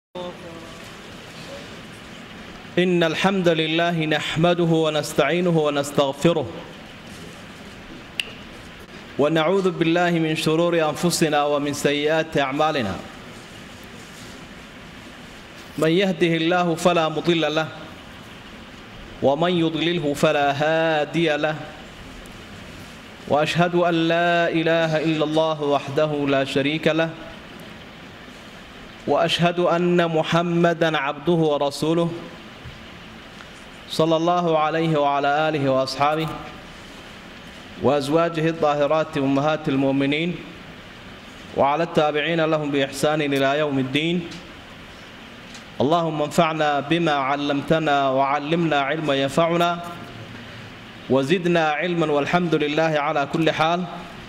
إن الحمد لله نحمده ونستعينه ونستغفره ونعوذ بالله من شرور أنفسنا ومن سيئات أعمالنا من يهده الله فلا مضل له ومن يضلله فلا هادي له وأشهد أن لا إله إلا الله وحده لا شريك له واشهد ان محمدا عبده ورسوله صلى الله عليه وعلى اله واصحابه وازواجه الطاهرات امهات المؤمنين وعلى التابعين لهم باحسان الى يوم الدين اللهم انفعنا بما علمتنا وعلمنا علما ينفعنا وزدنا علما والحمد لله على كل حال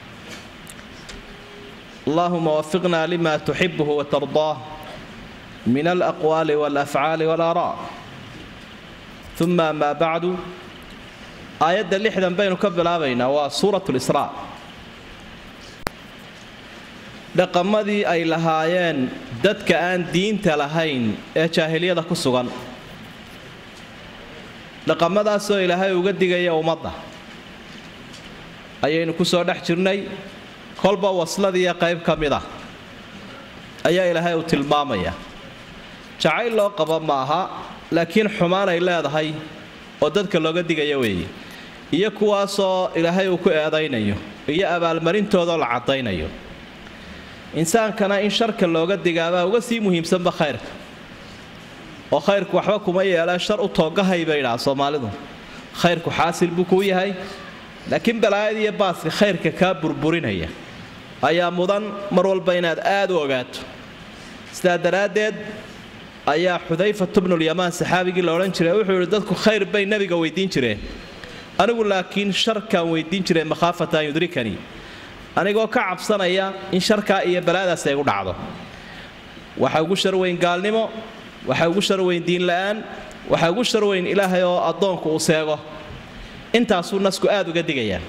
اللهم وفقنا لما تحبه وترضاه من الأقوال والأفعال والآراء ثم ما بعد آيات اللحدا بين كبلابينا وسورة الإسراء dhaqamadii ay lahaayeen dadka aan diinta lahayn ee jaahiliyada ku sugan dhaqamadaasoo ilaahay uga digaya ummadda ayaynu ku soo dhex jirnay kolba wasladiiyo qayb ka mid ah ayaa ilaahay uu tilmaamaya jacayl loo qabo maaha laakiin xumaan ay leedahay oo dadka looga digaya weeye iyo kuwaasoo ilaahay uu ku eedaynayo iyo abaalmarintoodaoo la caddaynayo insaankana in sharka looga digaabaa uga sii muhiimsanba khayrka oo khayrku waxba kuma yeelaan shar u toogahay bay idhaha soomaalidu khayrku xaasil buu kuu yahay laakiin balaayada iyo baaska khayrka kaa burburinaya ayaa mudan mar walba inaad aad u ogaato sidaa daraaddeed ayaa xudayfatu bnulyamaan saxaabigii la odhan jiray wuxuu yidhi dadku khayr bay nebiga weydiin jireen anigu laakiin sharkaan weydiin jiray makhaafata an yudrikanii anigoo ka cabsanaya in sharkaa iyo balaadaas ay gu dhacdo waxa ugu sharweyn gaalnimo waxa ugu sharweyn diinla'aan waxa ugu sharweyn ilaahay oo addoonku uu seego intaasuu nasku aad uga digayaa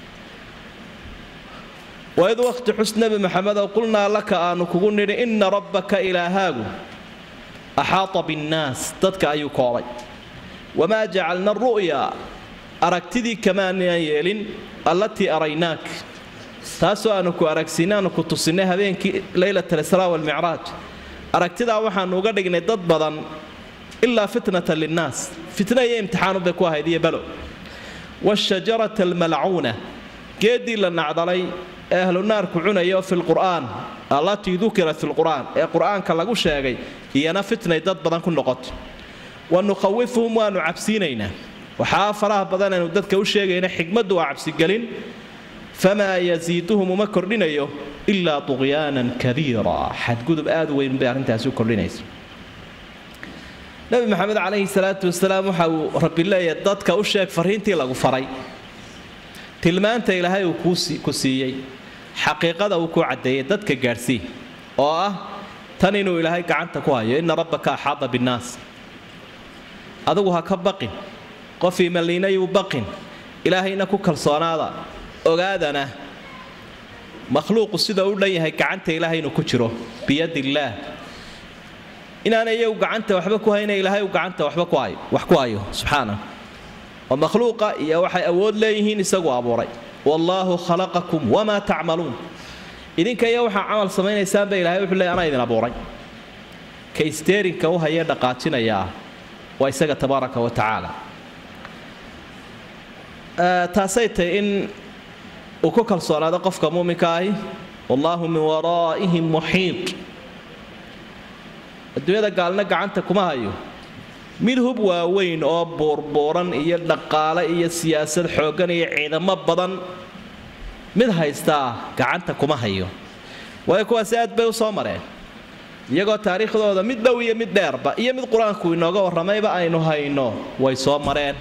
waid wakhti xus nebi maxamedow qulnaa laka aanu kugu nidhi inna rabbaka ilaahaagu axaata binnaas dadka ayuu koobay wamaa jacalna ru'ya aragtidii kamaanaan yeelin allatii araynaak taasoo aanu ku aragsiinay aanu ku tusinnay habeenkii leylat alisraa walmicraaj aragtidaa waxaannu uga dhignay dad badan ilaa fitnatan linnaas fitna iyo imtixaanubay ku ahayd iyo balo washajarata almalcuuna geeddii la nacdalay ee ahlu naarku cunayo fi lqur'aan allatii dukirat fi lqur'aan ee qur'aanka lagu sheegay iyana fitnay dad badan ku noqoto wa nukhawifuhum waannu cabsiinaynaa waxaa faraha badan aynu dadka u sheegayna xikmaddu waa cabsigelin famaa yasiiduhum uma kordhinayo ilaa tuqyaanan kabiira xadgudub aad u weyn bay arrintaasi u kordhinaysa nabi maxamed calayhi salaatu wasalaam waxa uu rabbi leeyahay dadka u sheeg fariintii lagu faray tilmaanta ilaahay uu ku siiyey xaqiiqada uu ku caddeeyey dadka gaadhsii oo ah tan inuu ilaahay gacanta ku hayo inna rabbaka axaada binnaas adigu ha ka baqin qof imaliinayuu baqin ilaahayna ku kalsoonaada ogaadana makhluuqu sida u dhan yahay gacanta ilaahay inuu ku jiro biyadillaah inaana iyagu gacanta waxba ku hayna ilaahay uu gacanta waxba wax ku hayo subxaana oo makhluuqa iyo waxay awood leeyihiin isagu abuuray wallaahu khalaqakum wamaa tacmaluun idinka iyo waxaa camal samaynaysaanba ilahay wuxuu leey anaa idin abuuray ka isteerinka u hayee dhaqaajinayaa waa isaga tabaaraka wa tacaala taasay tahy in uu ku kalsoonaado qofka muuminka ahi wallaahu min waraa'ihim muxiid adduunyada gaalna gacanta kuma hayo mid hub waaweyn oo buurbuuran iyo dhaqaale iyo siyaasad xooggan iyo ciidamo badan mid haystaa gacanta kuma hayo waayo kuwaasi aad bay u soo mareen iyagoo taariikhdooda mid dhow iyo mid dheerba iyo mid qur-aanku inooga warramayba aynu hayno way soo mareen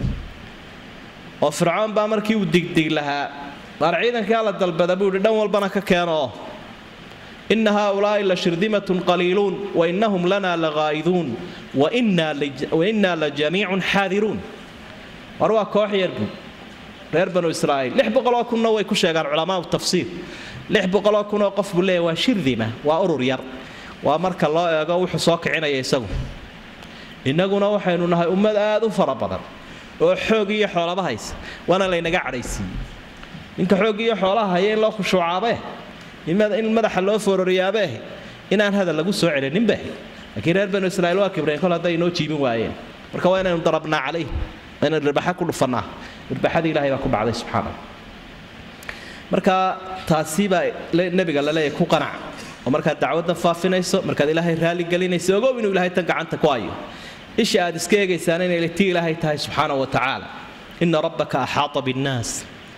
oo fircoon baa markii uu digdig lahaa maar ciidankaa la dalbada buu yidhi dhan walbana ka keeno ina haaulaa'i la shirdimatun qaliiluun wainahum lana lagaa'iduun wainaa la jamiicun xaadiruun war waa koox yarbu reer banu israa'iil lix boqoloo kunna way ku sheegaan culamaau tafsiir lix boqoloo kunoo qof buu leeyahy waa shirdima waa urur yar waa marka loo eego wuxuu soo kicinaya isagu innaguna waxaynu nahay ummad aad u fara badan oo xoog iyo xoolaba haysa waana laynaga cadhaysiiyey ninka xoog iyo xoolaha haya in loo khushuucaabe in madaxa loo foororiyaabeeh inaan hadal lagu soo celininbeh laakiin reer banu israiil waa kibreen kol hadday inoo jiibin waayeen marka waa inaynu darabnaa calayh waa inaynu dhirbaxa ku dhufannaa dhirbaxadii ilahay baa ku dhacday subxaana marka taasi baa nebiga laleeyahay ku qanac oo markaad dacwaddan faafinayso markaad ilaahay raalli gelinayso ogow inuu ilaahay tan gacanta ku hayo isha aad iska eegaysaan inay tii ilaahay tahay subxaana wa tacaala ina rabbaka axaata binnaas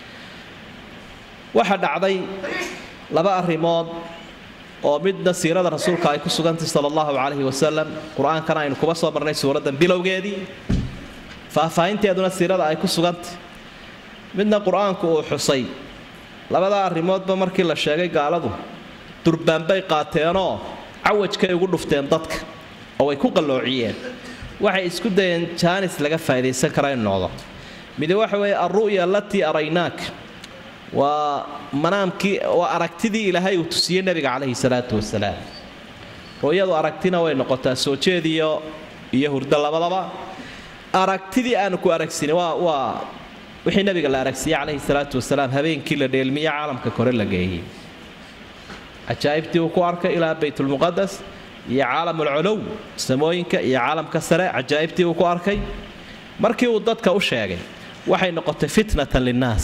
waxaa dhacday laba arrimood oo midna siirada rasuulka ay ku sugantay sala allahu calayhi wasalam qur-aankana aynu kuba soo marnay suuraddan bilowgeedii faahfaahinteeduna siirada ay ku sugantay midna qur-aanku uu xusay labadaa arrimoodba markii la sheegay gaaladu durbaanbay qaateenoo cawajkay ugu dhufteen dadka oo way ku qalloociyeen waxay isku dayeen jaanis laga faa'idaysan kara in noqdo midi waxa weeye alru'ya alatii araynaak waa manaamkii waa aragtidii ilaahay uu tusiyey nebiga calayhi salaatu wasalaam ru'yadu aragtina way noqotaa soo jeediyo iyo hurdo labadaba aragtidii aanu ku aragsini waa waa wixii nabiga la aragsiiyey calayhi salaatu wasalaam habeenkii la dheelmiye caalamka kore la geeyey cajaa'ibtii uu ku arkay ilaa baytulmuqadas iyo caalamulcolow samooyinka iyo caalamka sare cajaa'ibtii uu ku arkay markii uu dadka u sheegay waxay noqotay fitnatan linnaas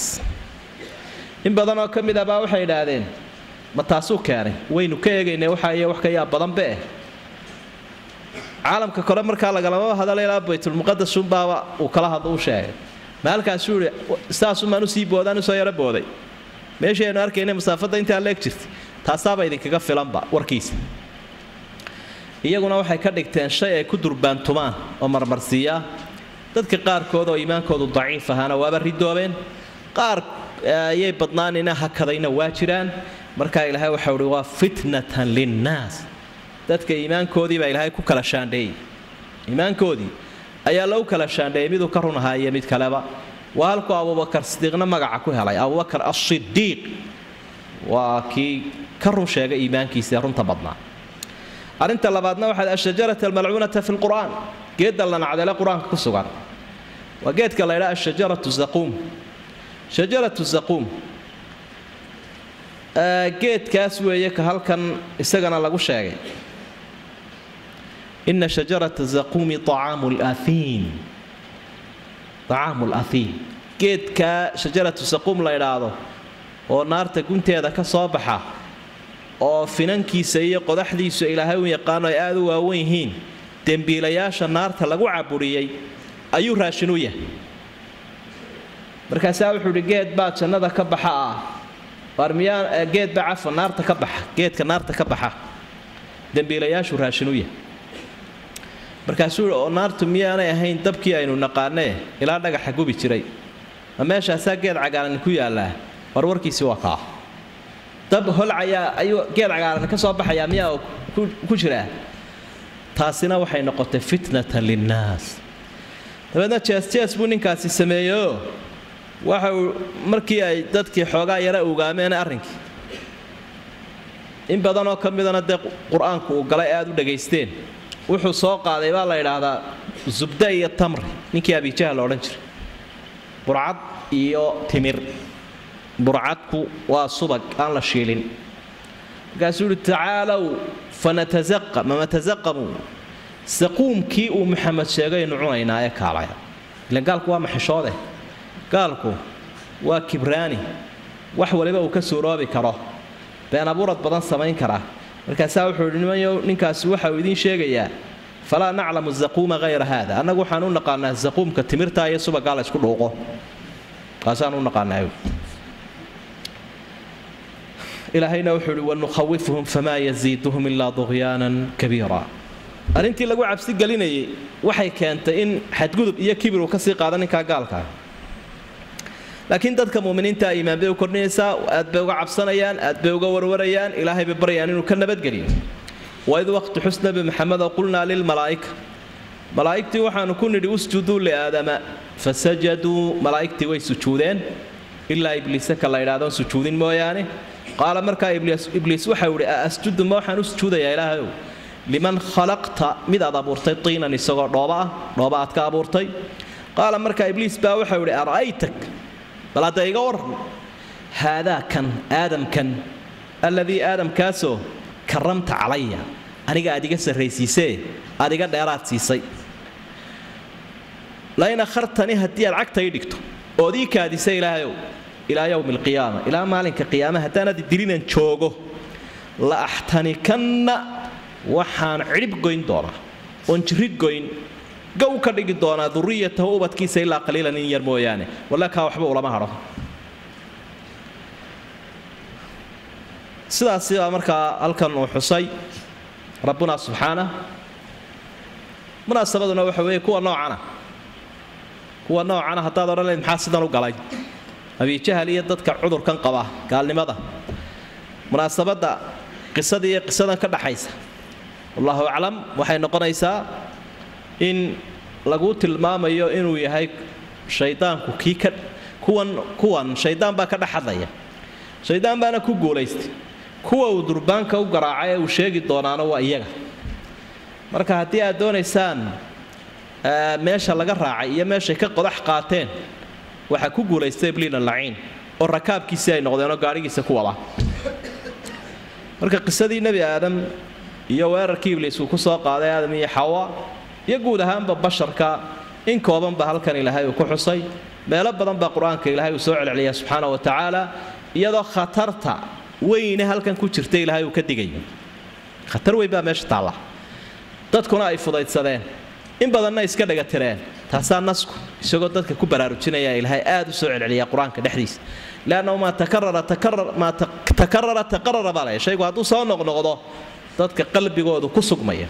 in badanoo ka mid abaa waxay idhaahdeen ma taasuu keenay waynu ka eegaynay waxa iyo wax ka yaa badanbe eh caalamka kore markaa lagalama hadala ilaa baytulmuqadas unbaaba uu kala hadlo u sheegay maalkaasuu ihi saasumaan usii boodaan usoo yaro booday meeshii aynu arkayna masaafadda intaa leeg jirtay taasaaba idinkaga filanba warkiisa iyaguna waxay ka dhigteen shay ay ku durbaantumaan oo marmarsiiyaa dadka qaarkood oo iimaankoodu daciif ahaana waaba ridoobeen qaar ayay badnaanina hakadayna waa jiraan markaa ilaahay waxau uhi waa fitnatan linnaas dadka iimaankoodii baa ilaahay ku kala shaandheeyey iimaankoodii ayaa lagu kala shaandheeyey miduu ka run ahaa iyo mid kaleba waa halkuu abubakar sidiiqna magaca ku helay abubakar asidiiq waa kii ka run sheegay iimaankiisa runta badnaa arrinta labaadna waxaad ashajarata almalcuunata fi lqur'aan geedda la nacdele qur-aanka ku sugan waa geedka la ydhaa ashajaratu zaquum shajaratu zaquum geedkaas weeye ka halkan isagana lagu sheegay ina shajarata zaquumi acaamu laahiin acaamu laahiin geedkaa shajaratu zaquum la ydhaahdo oo naarta gunteeda ka soo baxa oo finankiisa iyo qodaxdiisu ilaahay u yaqaano ay aada u waawan yihiin dembiilayaasha naarta lagu caburiyey ayuu raashin u yahay markaasaa wuxuu idhi geed baa jannada ka baxa ah waar miyaa geed baa cafa naarta ka baxa geedka naarta ka baxa dembiilayaashu raashin u yahay markaasuu ihi oo naartu miyaanay ahayn dabkii aynu naqaanee ilaa dhagaxa gubi jiray ma meeshaasaa geed cagaaran ku yaallaa war warkiisi waa kaa dab holcayaa ayuu geed cagaaran ka soo baxayaa miyaa ku jiraa taasina waxay noqotay fitnatan linnaas dabeedna jees-jees buu ninkaasi sameeyeoo waxa uu markii ay dadkii xoogaa yara ogaameen arrinkii in badanoo ka midana dee qur-aanku uu galay aad u dhagaysteen wuxuu soo qaaday baa la yidhaahdaa zubda iyo tamri ninkii abijaha la odhan jiray burcad iyo timir burcadku waa subag aan la shiilin markaasuu yihi tacaalow fanatazaqa mamatasaqamu saquumkii uu maxamed sheegaynu cunaynaa ee kaalaya ilan gaalku waa maxishoode gaalku waa kibraani wax waliba uu ka suuroobi karo been abuurad badan samayn karaa markaasaa wuxuu yidhi nimanyow ninkaasi waxa uu idiin sheegayaa falaa naclamu zaquuma hayra haada annagu waxaan u naqaanaa zaquumka timirtaa iyo subagaa la ysku dhuuqo kaasaan u naqaanaa ilaahayna wuxuu ihi wanukhawifuhum famaa yaziiduhum ilaa duqyaanan kabiira arrintii lagu cabsi gelinayay waxay keentay in xadgudub iyo kibir uu kasii qaada ninkaa gaalkaa laakiin dadka muminiinta iimaan bay u kordhinaysaa aad bay uga cabsanayaan aad bay uga warwarayaan ilaahay bay baryayaan inuu ka nabadgeliyo waid waqti xus nabi maxamedo qulnaa lilmalaa'ika malaa'igtii waxaanu ku nidhi usjuduu liaadama fasajaduu malaa'igtii way sujuudeen ilaa ibliise ka la ydhahdoon sujuudin mooyaane qaala markaa ibliis waxau ihi asjudu ma waxaan u sujuudayaa ilaahayow liman khalaqta mid aad abuurtay tiinan isagoo dhooba ah dhooba aad ka abuurtay qaala markaa ibliis baa waxau idhi ara'aytak bal hadda iga waran haadaa kan aadamkan alladii aadamkaasoo karamta calaya aniga aad iga sarraysiisee aad iga dheeraad siisay lain akhartanii haddii aad cagta ii dhigto ood ii kaadisa ilaahayow ilaa yowmi alqiyaama ilaa maalinka qiyaama haddaanad dilinan joogo la axtanikanna waxaan cidhib goyn doonaa oon jirrid goyn gow ka dhigi doonaa duriyatahu ubadkiisa ilaa qaliilan in yar mooyaane walla kaa waxba ulama hadho sidaasi baa markaa halkan uu xusay rabbuna subxaana munaasabaduna waxa weeye kuwa noocana kuwa noocana haddaad odhan layd maxaa sidan u galay abijahal iyo dadka cudurkan qaba gaalnimada munaasabadda qisadii iyo qisadan ka dhaxaysa wallahu aclam waxay noqonaysaa in lagu tilmaamayo inuu yahay shaydaanku kii ka kuwan kuwan shaydaan baa ka dhex hadlaya shaydaan baana ku guulaystay kuwa uu durbaanka u garaacay ee uu sheegi doonaana waa iyaga marka haddii aad doonaysaan meesha laga raacay iyo meeshay ka qodax qaateen waxaa ku guulaystay ibliina laciin oo rakaabkiisii ay noqdeenoo gaadhigiisa ku wada marka qisadii nebi aadam iyo weerarkii ibliis uu ku soo qaaday aadam iyo xawa iyo guud ahaanba basharka in koobanba halkan ilaahay uu ku xusay meelo badan baa qur-aanka ilaahay uu soo celceliya subxaana wa tacaala iyadoo khatarta weyne halkan ku jirta ilaahay uu ka digayo khatar weyn baa meesha taalla dadkuna ay fudaydsadeen in badanna iska dhagatireen taasaa nasku isagoo dadka ku baraarujinaya ilaahay aad u soo celceliya qur-aanka dhexdiisa leannahu maa takarara takarar maa takarara taqarara baa leh shaygu hadduu soo noqnoqdo dadka qalbigoodu ku sugmaya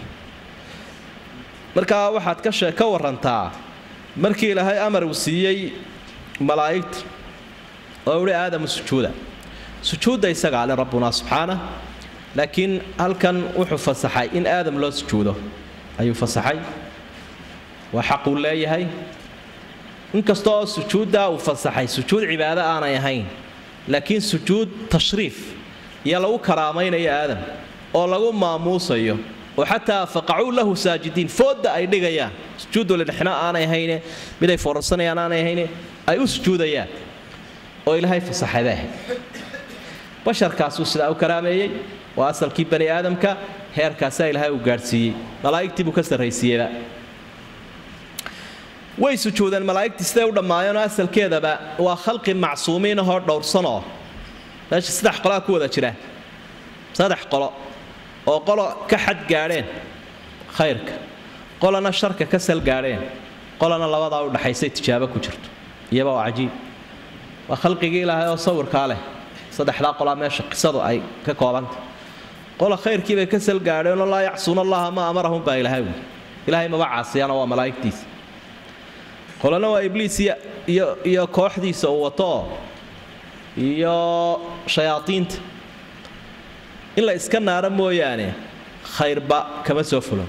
markaa waxaad ka shee ka warantaa markii ilaahay amar uu siiyey malaa'igta oo uhi aadamu sujuuda sujuudda isagaa le rabbuna subxaana laakiin halkan wuxuu fasaxay in aadam loo sujuudo ayuu fasaxay waa xaquu leeyahay inkasta oo sujuuddaa uu fasaxay sujuud cibaado aanay ahayn laakiin sujuud tashriif iyo lagu karaamaynayo aadam oo lagu maamuusayo oo xataa faqacuu lahu saajidiin foodda ay dhigayaan sujuudu lidhexna aanay ahayne miday foorarsanayaan aanay ahayne ay u sujuudayaan oo ilaahay fasaxadeeh basharkaasuu sidaa u karaameeyey waa asalkii bani aadamka heerkaasaa ilaahay uu gaadhsiiyey malaa'igtii buu ka sarraysiiyeyba way sujuudeen malaa'igtii siday u dhammaayeenoo asalkeedaba waa khalqi macsuumiin ahoo dhowrsanoo meesha saddex qolaa ku wada jira saddex qolo oo qolo ka xad gaadheen khayrka qolana sharka ka sal gaadheen qolana labadaa u dhaxaysay tijaabo ku jirto iyaba waa cajiib waa khalqigii ilaahay oo sawirkaa leh saddexdaa qolaa meesha qisadu ay ka koobanta qola khayrkiibay ka sal gaadheenoo laa yacsuuna allaha ma amarahum baa ilaahay wy ilaahay maba caasiyaana waa malaa'igtiisa qolana waa ibliis iyo iyo kooxdiisa uu wato iyo shayaadiinta in la iska naaro mooyaane khayrba kama soo fulo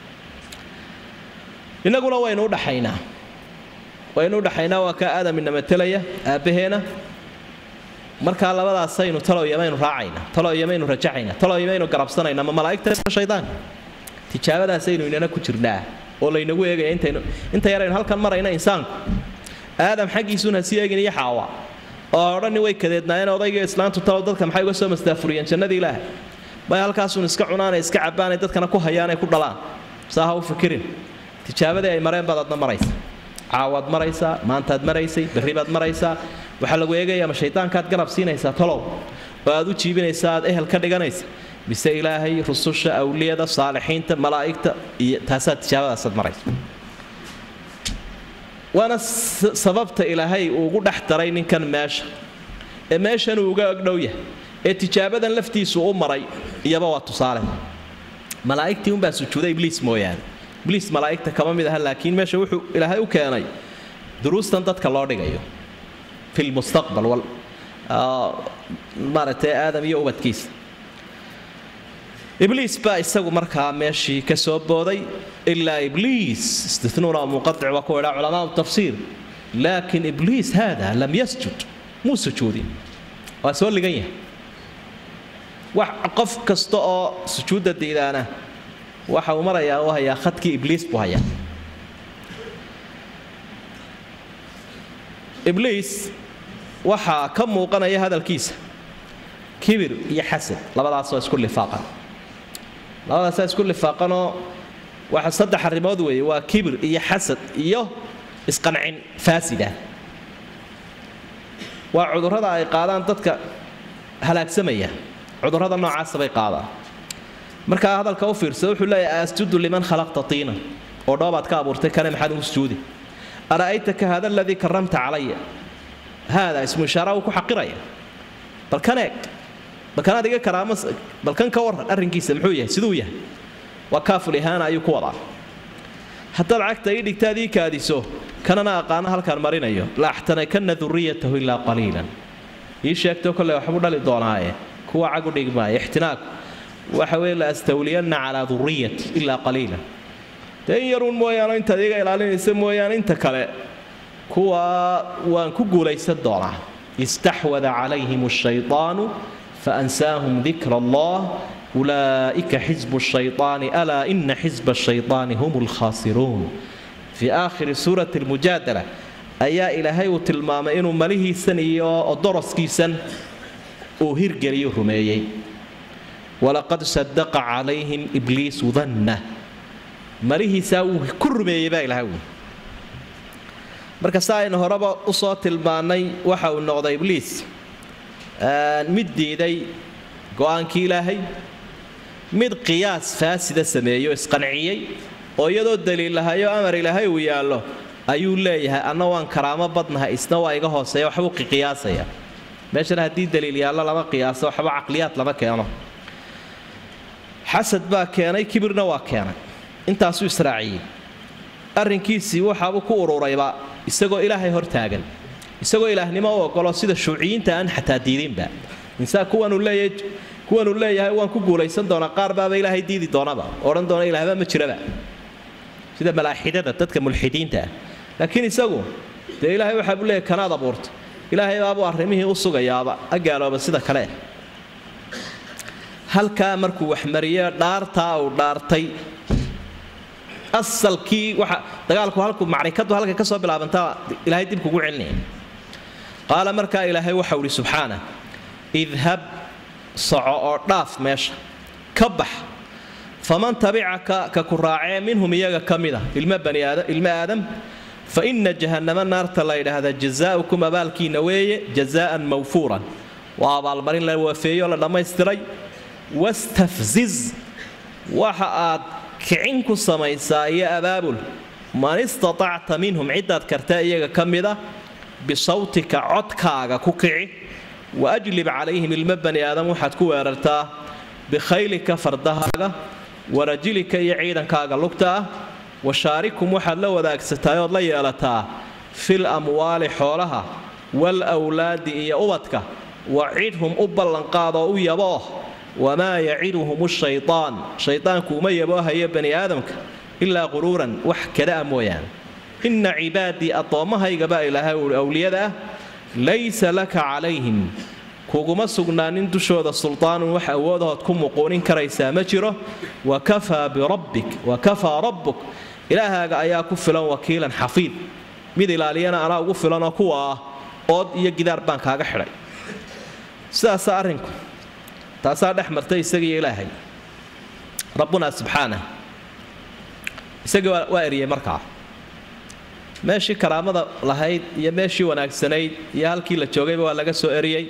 innaguna waynu u dhaxaynaa waynu u dhaxaynaa waa kaa aadam ina matelaya aabbaheena markaa labadaasaynu taloyamaynu raacayna taloyamaynu rajaxayna taloyamaynu garabsanayna ma malaa'igta shaydaanka tijaabadaasaynu inana ku jirnaa oo laynagu eegaya intaynu inta yaraynu halkan marayna insaanku aadam xaggiisuun ha sii eegin iyo xaawa oo odhani way kadeednaayeen odayga islaantu talow dadka maxay uga soo mastaafuriyeen jannadii ilaahay may halkaasuun iska cunaanay iska cabbaanay dadkana ku hayaanay ku dhalaan saa ha u fikirin tijaabadii ay mareen baad adna maraysa caawaad maraysaa maantaad maraysay berri baad maraysaa waxaa lagu eegaya ma shaydaankaad garab siinaysaa talow oo aad u jiibinaysaa aad ehel ka dhiganaysa mise ilaahay rususha awliyada saalixiinta malaa'igta iyo taasaad tijaabadaasaad maraysa waana sababta ilaahay uu ugu dhex daray ninkan meesha ee meeshan uu uga agdhow yahay ee tijaabadan laftiisu u maray iyaba waa tusaale malaa'igtii unbaa sujuuday ibliis mooyaane ibliis malaa'igta kama mid aha laakiin meesha wuxuu ilaahay u keenay duruustan dadka loo dhigayo fi lmustaqbal maaragtay aadam iyo ubadkiisa ibliis baa isagu markaa meeshii ka soo booday ilaa ibliis istinuuna munqaic waa ku idhaa culamaa tafsiir laakiin ibliis haada lam yasjud muu sujuudin waa soo ligan yahay wax qof kasta oo sujuudda diidaana waxa uu marayaa u hayaa khadkii ibliis buu hayaa ibliis waxaa ka muuqanaya hadalkiisa kibir iyo xasad labadaasoo isku lifaaqan labadaasaa isku lifaaqanoo waxa saddex arrimood weeye waa kibir iyo xasad iyo isqancin faasida waa cudurrada ay qaadaan dadka halaagsamaya cudurrada noocaasa bay qaadaan markaa hadalka u fiirsada wuxuu leeyahay asjudu liman khalaqta tiina oo dhoobaad ka abuurtay kane maxaad ugu sujuudi ara'aytaka hada aladii karamta calaya haada ismu ishaara uu ku xaqiraya balkan eeg balkan adiga karaamo balkan ka waran arrinkiisa muxuu yahay siduu yahay waa kaaful ihaana ayuu ku wadaa haddaad cagta ii dhigtaad ii kaadiso kanana aqaano halkaan marinayo la axtanakanna duriyatahu ilaa qaliilan ii sheegto kolley waxbuu dhali doonaaye kuwa cag u dhigi maayo ixtinaaku waxa weye la astawliyanna calaa duriyati ilaa qaliilan dee in yaruun mooyaane intaad iga ilaalinaysa mooyaane inta kale kuwa waan ku guulaysan doonaa istaxwada calayhim ashaydaanu faansaahum dikra allah ulaa'ika xisbu shayطaani alaa ina xisba ashayطaani hum lkhaasiruun fii aakhiri suurati almujaadala ayaa ilaahay uu tilmaamay inuu malihiisan iyo odoroskiisan uu hirgeliyo rumeeyey walaqad sadaqa calayhim ibliisu danna malihiisaa wuu ku rumeeyey baa ilahay wi marka sa aynu horeba usoo tilmaannay waxa uu noqday ibliis mid diiday go-aankii ilaahay mid qiyaas faasida sameeyo isqanciyey oo iyadoo daliil lahayo amar ilaahay uu yaallo ayuu leeyahay anna waan karaamo badnahay isna waa iga hooseeya waxbuu qiyaasaya meeshana haddii daliil yaallo lama qiyaaso waxba caqliyaad lama keeno xasad baa keenay kibirna waa keenay intaasuu israaciyey arrinkiisii waxaabuu ku ururayba isagoo ilaahay hor taagan isagoo ilaahnimo u ogolo sida shuuciyiinta aan xataa diidinba insaan kuwanuu leeyahay kuwanuu leeyahay waan ku guulaysan doonaa qaar baaba ilaahay diidi doonaba odhan doona ilaahba ma jiraba sida malaaxidada dadka mulxidiinta ah laakiin isagu dee ilaahay waxaa buu leeyahay kanaad abuurta ilaahay baabuu arrimihii u sugayaaba a gaalooba sida kale halkaa markuu waxmariye dhaartaa uu dhaartay asalkii waxa dagaalku halku macrikadu halka ka soo bilaabantaa ilaahay dib kugu celinaya qaala markaa ilaahay waxau ihi subxaana idhab soco oo dhaaf meesha ka bax faman tabicaka ka ku raacee minhum iyaga ka mida ilmo bani aadam ilmo aadam fa ina jahannama naarta la yidhaahda jazaaukum abaalkiina weeye jazaa'an mawfuuran waa abaalmarin la waafeeyo la dhammaystiray wastafziz waxa aad kicin ku samaysaa iyo abaabul man istatacta minhum ciddaad karta iyaga ka mida bisawtika codkaaga ku kici wa ajlib calayhim ilmo bani aadam waxaad ku weerartaa bikhaylika fardahaaga warajilika iyo ciidankaaga lugta ah washaarikum waxaad la wadaagsataa ood la yeelataa fil amwaali xoolaha wal wlaadi iyo ubadka wacidhum u ballanqaadoo u yabooh wamaa yaciduhum shaytaan shaydaanku uma yaboohayo bani aadamka ilaa quruuran wax kadaa mooyaane inna cibaadii addoommahaygabaa ilaahay uhi awliyada ah laysa laka calayhim kuguma sugnaanin dushooda sultaanun wax awoodahood ku muquunin karaysaa ma jiro wakafaa birabbik wakafaa rabbuk ilaahaaga ayaa ku filan wakiilan xafiid mid ilaaliyana anaa ugu filanoo kuwa ah ood iyo gidaar baan kaaga xidhay sidaasaa arrinku taasaa dhex martay isagiiyo ilaahay rabbuna subxaanah isagii waa eriyey markaa meeshii karaamada lahayd iyo meeshii wanaagsanayd iyo halkii la joogayba waa laga soo eriyey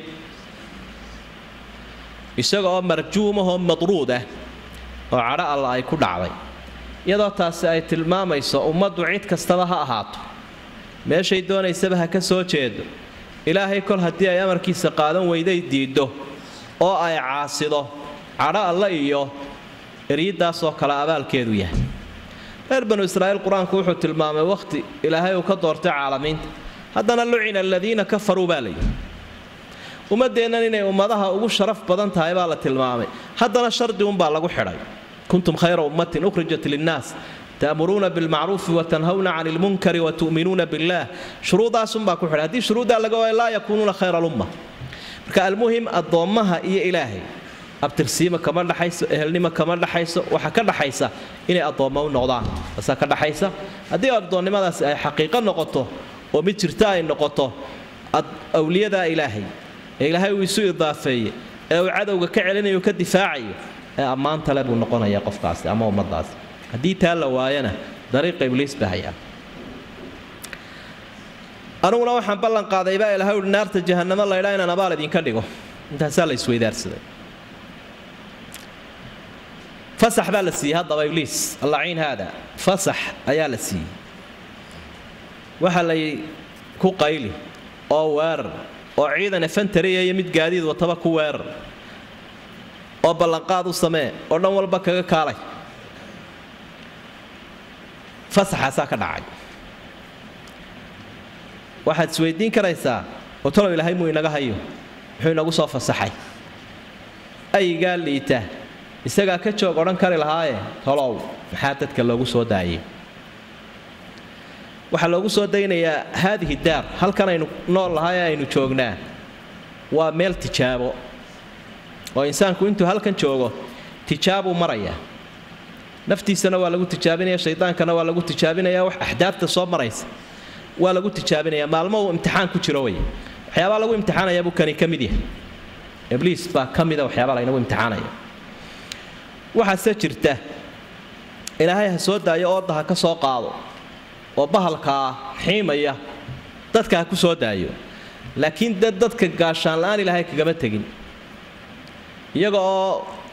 isaga oo marjuumahoo madruud ah oo cadho alla ay ku dhacday iyadoo taasi ay tilmaamayso ummaddu cid kastaba ha ahaato meeshay doonaysaba ha ka soo jeedo ilaahay kol haddii ay amarkiisa qaadan weyday diiddo oo ay caasido cadho alla iyo eryiddaasoo kale abaalkeedu yahay reer banu israa'iil qur-aanku wuxuu tilmaamay wakhti ilaahay uu ka doortay caalamiinta haddana lucina aladiina kafaruu baa layidhi ummaddeennan inay ummadaha ugu sharaf badan tahay baa la tilmaamay haddana shardi unbaa lagu xidhay kuntum khayra ummatin ukhrijat linnaas ta'muruuna bilmacruufi watanhawna cani lmunkari watu'minuuna billaah shuruudaasunbaa ku xidhay haddii shuruuddaa laga waayo laa yakuunuuna khayra lumma marka almuhim addoommaha iyo ilaahay abtirsiima kama dhaxayso ehelnimo kama dhaxayso waxa ka dhaxaysa inay addoommo u noqdaan taasaa ka dhaxaysa haddii addoonnimadaasi ay xaqiiqo noqoto oo mid jirta ay noqoto awliyadaa ilaahay ee ilaahay uu isu idaafeeye ee uu cadowga ka celinayo ka difaacayo ee ammaanta le buu noqonayaa qofkaasi ama ummadaasi haddii taa la waayana dariiqa ibliis baa hayaa aniguna waxaan ballan qaaday baa ilahay uhi naarta jahannamo laydhaa inaan abaal idinka dhigo intaasaa la isweydaarsaday fasax baa la siiyey haddaba ibliis allaciin haada fasax ayaa la siiyey waxa lay ku qayli oo weerar oo ciidan efantariya iyo mid gaadiid wataba ku weerar oo ballanqaad u samee oo dhan walba kaga kaalay fasaxaasaa ka dhacay waxaad isweydiin karaysaa oo talow ilaahay muu inaga hayo muxuu inagu soo fasaxay ayigaa liita isagaa ka joog odhan kari lahaaye tolow maxaa dadka loogu soo daayay waxaa loogu soo daynayaa haadihi daar halkan aynu nool lahay ee aynu joognaa waa meel tijaabo oo insaanku intuu halkan joogo tijaabuu marayaa naftiisana waa lagu tijaabinaya shaydaankana waa lagu tijaabinaya wax axdaafta soo maraysa waa lagu tijaabinaya maalmo uu imtixaan ku jiro wey waxyaabaa lagu imtixaanaya buu kani ka mid yahay ibliis baa ka mida waxyaabaa laynagu imtixaanaya waxaase jirta ilaahay ha soo daayo ooda ha ka soo qaado oo bahalkaa xiimaya dadka ha ku soo daayo laakiin dad dadka gaashaan la-aan ilaahay kagama tegin iyaga oo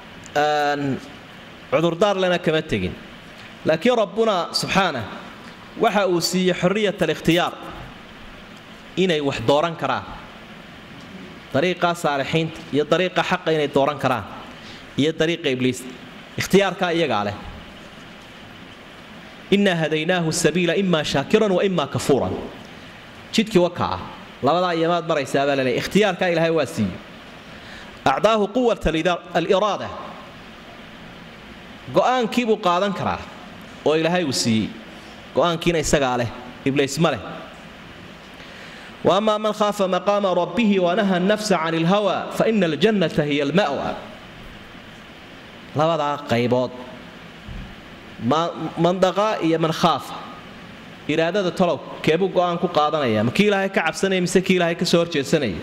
cudurdaar lena kama tegin laakiin rabbuna subxaanah waxa uu siiyey xorriyat alikhtiyaar inay wax dooran karaan dariiqaa saalixiinta iyo dariiqa xaqa inay dooran karaan iyo dariiqa ibliis ikhtiyaarkaa iyagaa leh innaa hadaynaahu sabiila imaa shaakiran wa imaa kafuuran jidkii wakaa ah labadaa iyamaad maraysaa baa laleeyahy ikhtiyaarkaa ilaahay waa siiyo acdaahu quwat aliraada go'aankii buu qaadan karaa oo ilaahay uu siiyey go'aankiina isagaa leh ibliis ma leh وأما من خاف مقام ربه ونهى النفس عن الهوى فإن الجنة هي المأوى labadaa qaybood mandaqaa iyo man khaafa iraadada tolow keebuu go'aan ku qaadanaya ma kii ilaahay ka cabsanaya mise kii ilaahay ka soo horjeedsanaya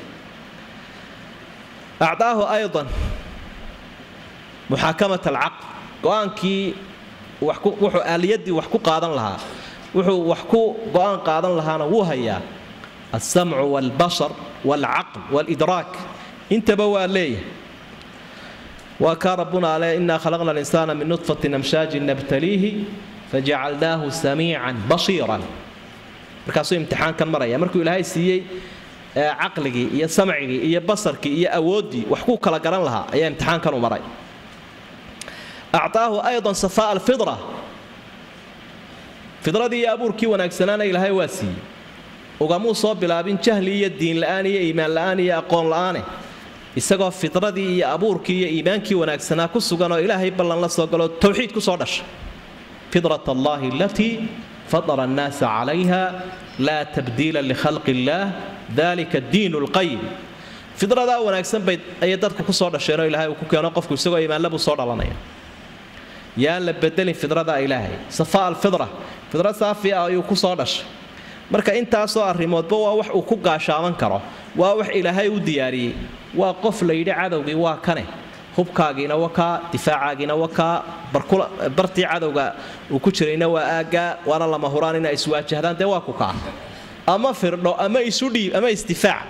acdaahu aydan muxaakamat alcaql go'aankii wuxuu aaliyadii wax ku qaadan lahaa wuxuu wax ku go'aan qaadan lahaana wuu hayaa alsamcu waalbashar waalcaql waalidraak intaba waa leeyahay waa kaa rabbuna ale inaa khalaqna alinsaana min nudfatin amshaajin nabtaliihi fajacalnaahu samiican basiiran markaasuu imtixaankan maraya markuu ilaahay siiyey caqligii iyo samcigii iyo basarkii iyo awooddii wax ku kala garan lahaa ayaa imtixaankanu maray acطaahu ayضa safaa alfidra fidradii iyo abuurkii wanaagsanaana ilaahay waa siiyey ugamuu soo bilaabin jahli iyo diin la'aan iyo iimaan la'aan iyo aqoon la'aane isagoo fidradii iyo abuurkii iyo iimaankii wanaagsanaa ku sugan oo ilaahay ballan la soo galoo towxiid ku soo dhashay fidrat allahi alatii fadara annaasa calayha laa tabdiila likhalqi illaah dalika diin lqayim fidradaa wanaagsan bay ayay dadku ku soo dhasheenoo ilaahay uu ku keeno qofku isagoo iimaanlabuu soo dhalanaya yaan la bedelin fidrada ilaahay safaa alfidra fidra saafi ah ayuu ku soo dhashay marka intaasoo arrimoodba waa wax uu ku gaashaaman karo waa wax ilaahay u diyaariyey waa qof la yidhi cadowgii waa kane hubkaagiina wakaa difaacaagiina wakaa bartii cadowga uu ku jirayna waa aaggaa waana lama huraan inay iswaajahdaan dee waa ku kaa ama firdho ama isu dhiib ama isdifaac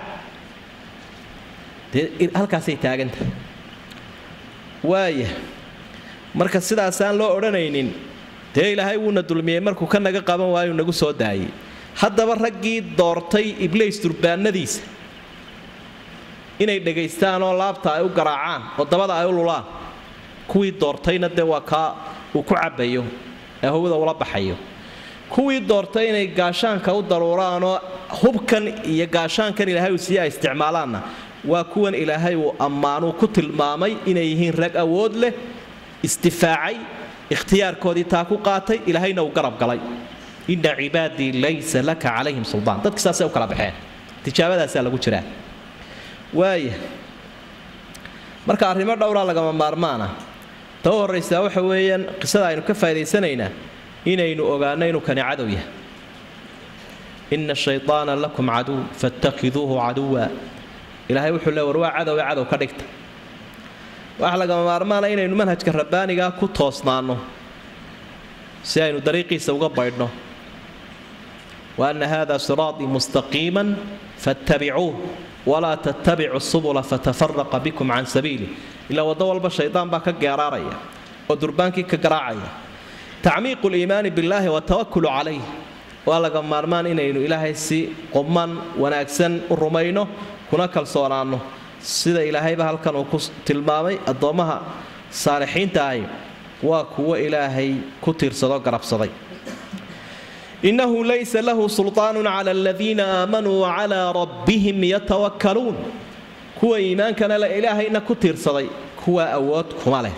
dee halkaasay taagantahay waaya marka sidaasaan loo odhanaynin dee ilaahay wuuna dulmiyey markuu ka naga qaban waayu nagu soo daayey haddaba raggii doortay ibliis durbaanadiisa inay dhegaystaan oo laabta ay u garaacaan oo dabada ay u lulaan kuwii doortayna dee waa kaa uu ku cabbayo ee hawada ula baxayo kuwii doortay inay gaashaanka u daruuraanoo hubkan iyo gaashaankan ilaahay uu siiye ay isticmaalaanna waa kuwan ilaahay uu ammaanuu ku tilmaamay inay yihiin rag awood leh isdifaacay ikhtiyaarkoodii taa ku qaatay ilaahayna uu garab galay inna cibaadii laysa laka calayhim suldaan dadki saasay u kala baxeen tijaabadaasaa lagu jiraa waaya marka arrimo dhowraa lagama maarmaana ta u horraysaa waxa weeyaan qisada aynu ka faa'idaysanaynaa inaynu ogaanno inuu kani cadow yahay ina shayطaana lakum caduw faاttakiduuhu caduwa ilaahay wuxuu le war waa cadowe cadow ka dhigta waxa lagama maarmaana inaynu manhajka rabbaanigaa ku toosnaanno si aynu dariiqiisa uga baydhno wa anna hada siraaطii mustaqiima faاttabicuuh walaa tattabicu subula fatafaraqa bikum can sabiili ilaa waddo walba shaydaan baa ka geeraaraya oo durbaankii ka garaacaya tacmiiqu liimaani billaahi watawakulu calayh waa laga maarmaan inaynu ilaahay si qubman wanaagsan u rumayno kuna kalsoonaanno sida ilaahayba halkan uu ku tilmaamay addoommaha saalixiinta ahi waa kuwo ilaahay ku tiirsado garabsaday innahu laysa lahu sulطaanu cala aladiina aamanuu wacalaa rabbihim yatawakkaluun kuwa iimaankana le ilaahayna ku tiirsaday kuwa awood kuma leh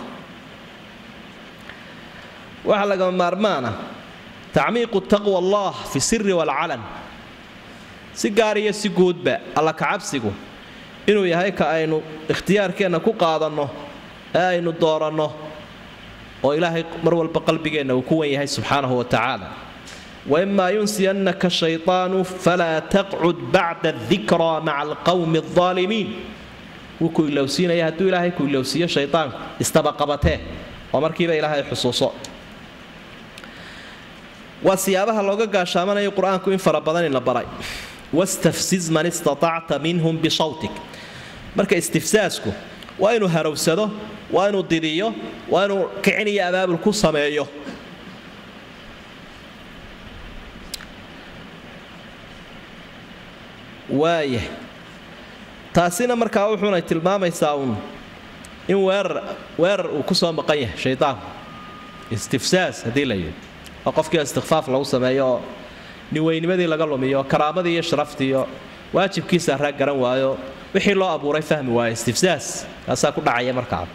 waxaa lagama maarmaana tacmiiqu taqwa allah fi siri waalcalan si gaar iyo si guudba alla kacabsigu inuu yahay ka aynu ikhtiyaarkeenna ku qaadanno ee aynu dooranno oo ilaahay mar walba qalbigeenna uu ku wan yahay subxaanahu wa tacaala waimaa yunsiyannaka shayطaanu falaa taqcud bacda adikraa maca alqowmi aldaalimiin wuu ku ilowsiinaya hadduu ilaahay ku ilowsiiyo shaydaanku istabaqabatee oo markiiba ilaahay xusuuso waa siyaabaha looga gaashaamanayo qur-aanku in fara badan ina baray wastafsiz man istatacta minhum bisawtik marka istifsaasku waa inuu harowsado waa inuu didiyo waa inuu kicin iyo abaabul ku sameeyo waaya taasina markaa wuxuunay tilmaamaysaa uun in weerar weerar uu ku soo maqan yahay shaydaanku istifsaas haddii la yidhi oo qofkii istikfaaf lagu sameeyo oo niweynimadii laga lumiyo karaamadii iyo sharaftii iyo waajibkiisa raag garan waayo wixii loo abuuray fahmi waayo istifsaas kaasaa ku dhacaya markaa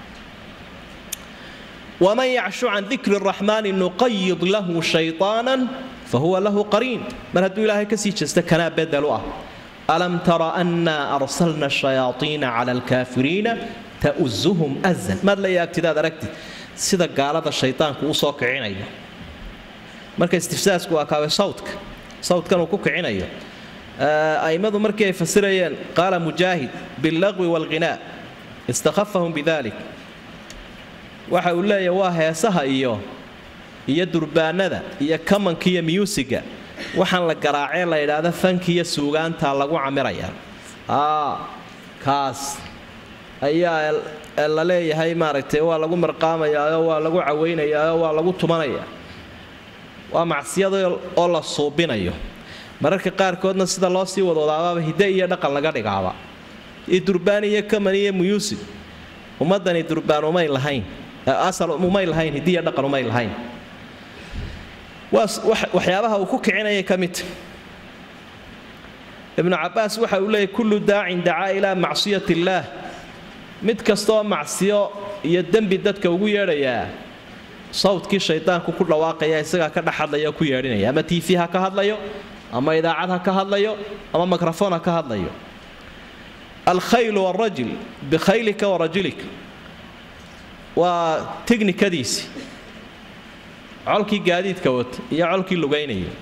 waman yacshu can dikri raxmaani nuqayid lahu shayطaanan fahuwa lahu qariin mar hadduu ilaahay kasii jeesta kanaa bedel u ah alam tara annaa arsalna shayaaiina cala alkaafiriina ta'uzuhum azan maad la yaabtidaad aragtid sida gaalada shaydaanku u soo kicinayo marka istifsaasku waa kaawe sawdka sawdkan uu ku kicinayo a'immadu markii ay fasirayeen qaala mujaahid billaqwi waalghinaa istakhafahum bidalik waxa uu leeyahy waa heesaha iyo iyo durbaanada iyo kamanka iyo myuusiga waxaan la garaacee la yidhaahda fankiiyo suugaanta lagu camiraya kaas ayaa la leeyahay maaragtay waa lagu marqaamayaao waa lagu cawaynayaao waa lagu tumanaya waa macsiyada oo la suubinayo mararka qaarkoodna sida loo sii wadwadaabaaba hidde iyo dhaqan laga dhigaaba iyo durbaan iyo kaman iyo muyuusig ummadani durbaan umay lahayn asal umay lahayn hiddiiyo dhaqan umay lahayn waxyaabaha uu ku kicinayay ka midta ibnu cabaas waxa uu leeyahy kullu daacin dacaa ilaa macsiyat illaah mid kastaoo macsiyo iyo dembi dadka ugu yeedhayaa sawdkii shaydaanku ku dhawaaqaya isagaa ka dhex hadlaya oo ku yeedhinaya ama tv ha ka hadlayo ama idaacad ha ka hadlayo ama mikrofon ha ka hadlayo alkhaylu warajul bikhaylika warajulika waa tiknikadiisii colkii gaadiidka wata iyo colkii lugaynaya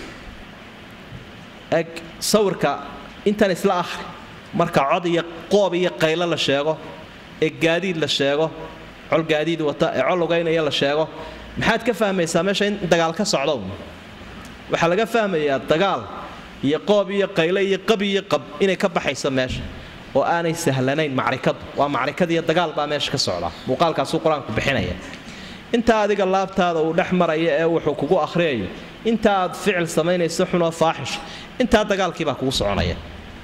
eg sawirka intan isla ahri marka cod iyo qoob iyo qaylo la sheego ee gaadiid la sheego col gaadiid wata ee col lugaynaya la sheego maxaad ka fahmaysaa meesha in dagaal ka socdo waxaa laga fahmayaa dagaal iyo qoob iyo qayle iyo qab iyo qab inay ka baxayso meesha oo aanay sahlanayn macrikadu waa macrikad iyo dagaal baa meesha ka socda muuqaalkaasuu qur-aanku bixinaya intaa adiga laabtaada uu dhex maraya ee wuxuu kugu akhriyayo inta aad ficil samaynayso xunoo faaxish intaa dagaalkiibaa kugu soconaya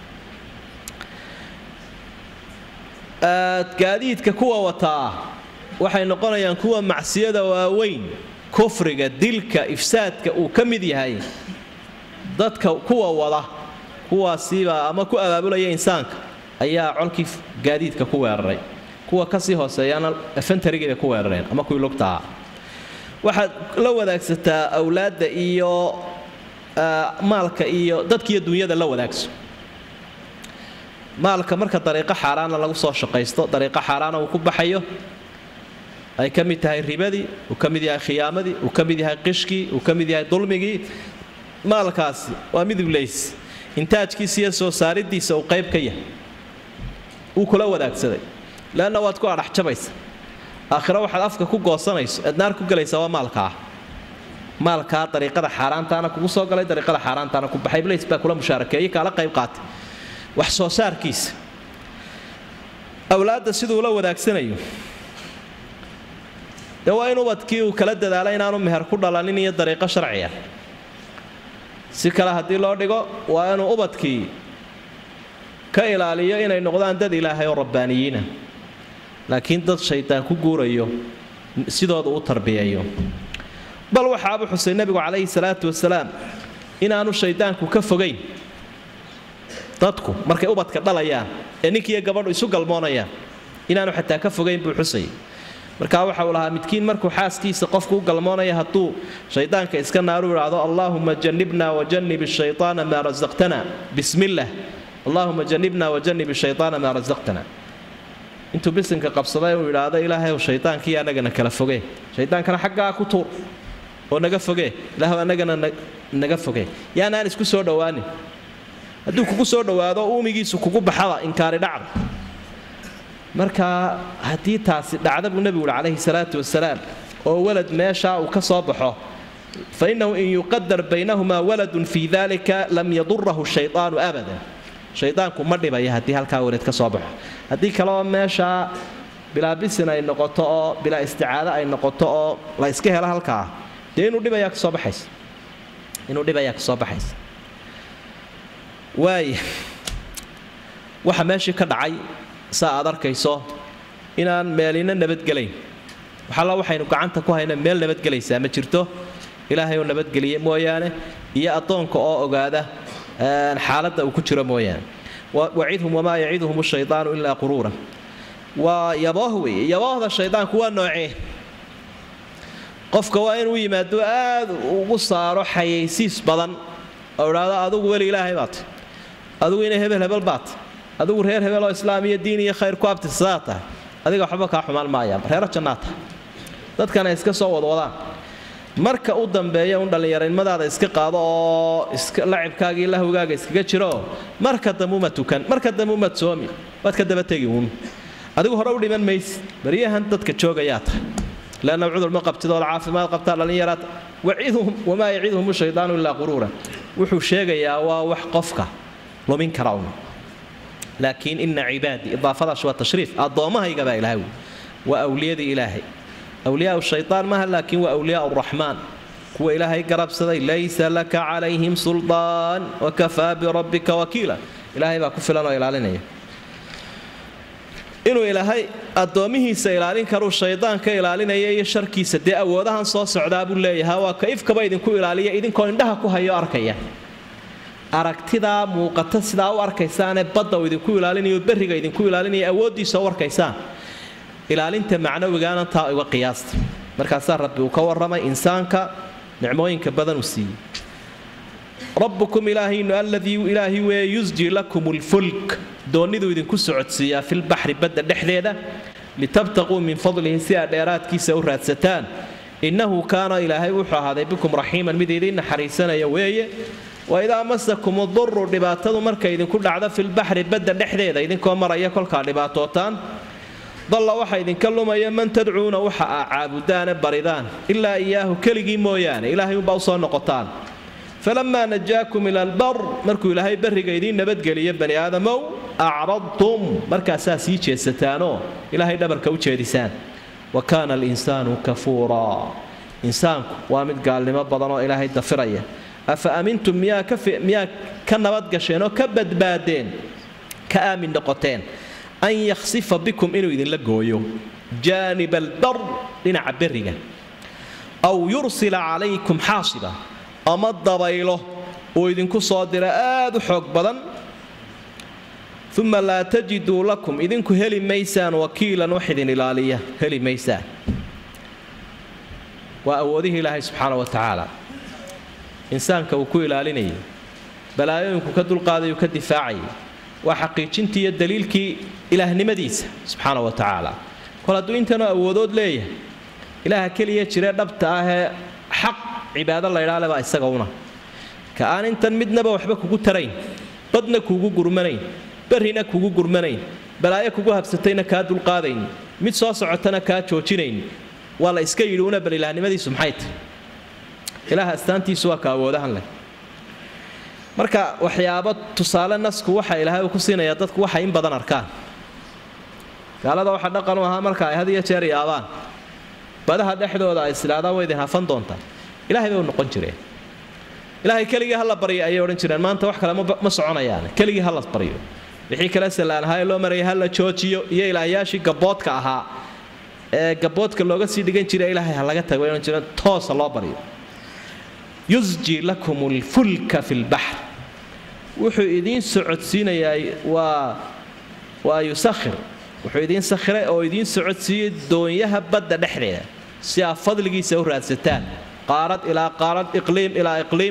gaadiidka kuwa wataa waxay noqonayaan kuwa macsiyada waaweyn kufriga dilka ifsaadka uu ka mid yahay dadka kuwa wada kuwaasiibaa ama ku abaabulaya insaanka ayaa colkii gaadiidka ku weeraray kuwa kasii hooseeyana fentarigiibay ku weerareen ama kuwii lugtaha waxaad la wadaagsataa awlaadda iyo maalka iyo dadkiiyo dunyada la wadaagso maalka marka dariiqo xaaraana lagu soo shaqaysto dariiqo xaaraana uu ku baxayo ay ka mid tahay ribadii uu ka mid yahay khiyaamadii uu ka mid yahay qishkii uu ka mid yahay dulmigii maalkaasi waa midiblays intaajkiisa iyo soo saaridiisa uu qayb ka yahay wuu kula wadaagsaday leanna waad ku adhaxjabaysa aakhiro waxaad afka ku goosanayso eed naar ku gelaysa waa maalkaa maalkaa dariiqada xaaraantaana kugu soo galay dariiqada xaaraantaana ku baxay blays baa kula mushaarakeeyey kaala qayb qaatay wax soo saarkiisa awlaadda siduu la wadaagsanayo dee waa in ubadkii uu kala dadaalo inaanu meher ku dhalanin iyo dariiqo sharciya si kale haddii loo dhigo waa inuu ubadkii ka ilaaliyo inay noqdaan dad ilaahay oo rabbaaniyiina laakiin dad shaydaan ku guurayo sidooda u tarbiyeeyo bal waxaabu xusay nebigu calayhi salaatu wasalaam inaanu shaydaanku ka fogayn dadku markay ubadka dhalayaan ee ninkiiyo gabadhu isu galmoonayaan inaanu xataa ka fogayn buu xusayay markaa waxa uu lahaa midkiin markuu xaaskiisa qofku u galmoonaya hadduu shaydaanka iska naaru idhaahdo allaahuma janibna wajanib shaytaana maa rasaqtana bismillaah allaahuma janibna wajanib shaytaana maa rasaqtana intuu bisinka qabsaday uu idhaahdo ilaahayow shaydaankii annagana kala fogee shaydaankana xaggaa ku tuur oo naga fogee ilaahw annagana naga fogee yaanaan isku soo dhowaanin hadduu kugu soo dhowaado uumigiisu kugu baxaba inkaari dhacda marka haddii taasi dhacda buu nebigu uhi calayhi salaatu wasalaam oo walad meeshaa uu ka soo baxo fa innahu in yuqadar baynahumaa waladun fii dalika lam yadurahu shaydaanu abadan shaydaanku ma dhibaya haddii halkaa walad ka soo baxo haddii kaleoo meeshaa bilaa bisin ay noqoto oo bilaa isticaado ay noqoto oo la iska helo halkaa dee inuu dhibayaa kasoo baxaysa inuu dhibayaa kasoo baxaysa waaya waxa meeshii ka dhacay saa aad arkayso inaan meelina nabadgelayn waxalla waxaynu gacanta ku hayna meel nabadgelaysaa ma jirto ilaahay oo nabadgeliye mooyaane iyo addoonka oo ogaada xaaladda uu ku jiro mooyaane wacidhum wamaa yaciduhum shaydaanu ilaa quruura waa yabooh weeye yaboohda shaydaanku waa noocee qofka waa inuu yimaado aad ugu saaro xayaysiis badan oo idhaahdo adugu weli ilaahay baat adugu inay hebel hebel baat adigu reer hebel oo islaam iyo diin iyo khayr ku abtirsadaa tahay adiga waxba kaa xumaan maayaan reero jannaa tahay dadkana iska soo wadwadaan marka u dambeeya un dhallinyaranimadaada iska qaado oo lacibkaaga iyo lahwgaaga iskaga jiro marka damuma tukan marka damuma soomi waad ka daba tegi uun adigu hore u dhiman mayse baryahan dadka joogayaa tahay leanna cudur ma qabtidoo caafimaad qabtaa dhallinyaraad wacidhum wamaa yaciduhum shaydaanu ilaa quruura wuxuu sheegayaa waa wax qofka lumin kara un laakiin ina cibaadii idaafadaas waa tashriif addoommahayga baa ilahay waa awliyadii ilaahay awliyaa shaytaan maaha laakiin waa awliyaa raxmaan kuwa ilaahay garabsaday laysa laka calayhim suldaan wakafaa birabbika wakiila ilaahay baa ku filan oo ilaalinaya inuu ilaahay addoommihiisa ilaalin karuu shaydaan ka ilaalinaya iyo sharkiisa dee awoodahan soo socdaa buu leeyahay waa ka ifkaba idinku ilaaliya idinkoo indhaha ku hayo arkaya aragtidaa muuqata sidaa u arkaysaanee badda uu idinku ilaalinayo berriga idinku ilaalinaya awooddiisa u arkaysaan ilaalinta macnawigaana taa uga qiyaasta markaasaa rabbi uu ka warramay insaanka nicmooyinka badan uu siiyey rabbukum ilaahaynu alladii ilaahi weye yusji lakum lfulk doonniduu idinku socodsiiyaa filbaxri badda dhexdeeda litabtaquu min fadlihi si aad dheeraadkiisa u raadsataan innahu kaana ilaahay wuxuu ahaaday bikum raxiiman mid idiin naxariisanaya weeye waidaa masakum uduru dhibaatadu markay idinku dhacdo filbaxri badda dhexdeeda idinkoo maraya kolkaa dhibaatootaan dalla waxa idinka lumaya man tadcuuna waxa aa caabudaane baridaan ilaa iyaahu keligii mooyaane ilaahay umbaa usoo noqotaan falamaa najaakum ila albar markuu ilaahay barriga idiin nabadgeliyo bani aadamow acradtum markaasaa sii jeesataanoo ilaahay dhabarka u jeedisaan wa kaana alinsaanu kafuuraa insaanku waa mid gaalnimo badan oo ilaahay dafiraya afa amintum miyaa ka nabadgasheen oo ka badbaadeen ka aamin noqoteen an yakhsifa bikum inuu idinla gooyo jaanib albar dhinaca berriga aw yursila calaykum xaasiba ama dabaylo uu idinku soo dira aad u xoog badan uma laa tajiduu lakum idinku heli maysaan wakiilan wax idin ilaaliya heli maysaan waa awoodihii ilaahay subxaana wa tacaala insaanka uu ku ilaalinayay balaayooyinku ka dulqaadayuu ka difaacayay waa xaqiijintii iyo daliilkii ilaahnimadiisa subxaana wa tacaala kol hadduu intanoo awoodood leeyahay ilaaha keliya jiree dhabta ahee xaq cibaado laydhaa baa isaga una ka aan intan midnaba waxba kugu tarayn badna kuugu gurmanayn barrina kugu gurmanayn balaayo kugu habsatayna kaa dulqaadayn mid soo socotana kaa joojinayn waa la iska yidhi una bal ilaahnimadiisu maxay tahy ilaah astaantiisu waa ka awoodahan leh marka waxyaabo tusaale nasku waxa ilaahay uu ku siinayaa dadku waxay in badan arkaan gaalada waxa dhaqan u ahaa marka ay had iyo jeer yaabaan badaha dhexdooda ay isidhaahdaan way idin hafan doontaa ilahay bay u noqon jireen ilaahay keligii hala baryo ayay odhan jireen maanta wax kale ma soconayaan keligii hala baryo wixii kale sallaanahaa ee loo marayay hala joojiyo iyo ilaahyaashii gaboodka ahaa ee gaboodka looga sii dhigan jiray ilaahay ha laga tago odhan jireen toosa loo baryo yusji lakum lfulka fi lbaxr wuxuu idiin socodsiinayaa waa waa yusakhir wuxuu idiin sakhiray oo idiin socodsiiyey doonyaha badda dhexdeeda si aad fadligiisa u raadsataan qaarad ilaa qaarad iqliim ilaa iqliim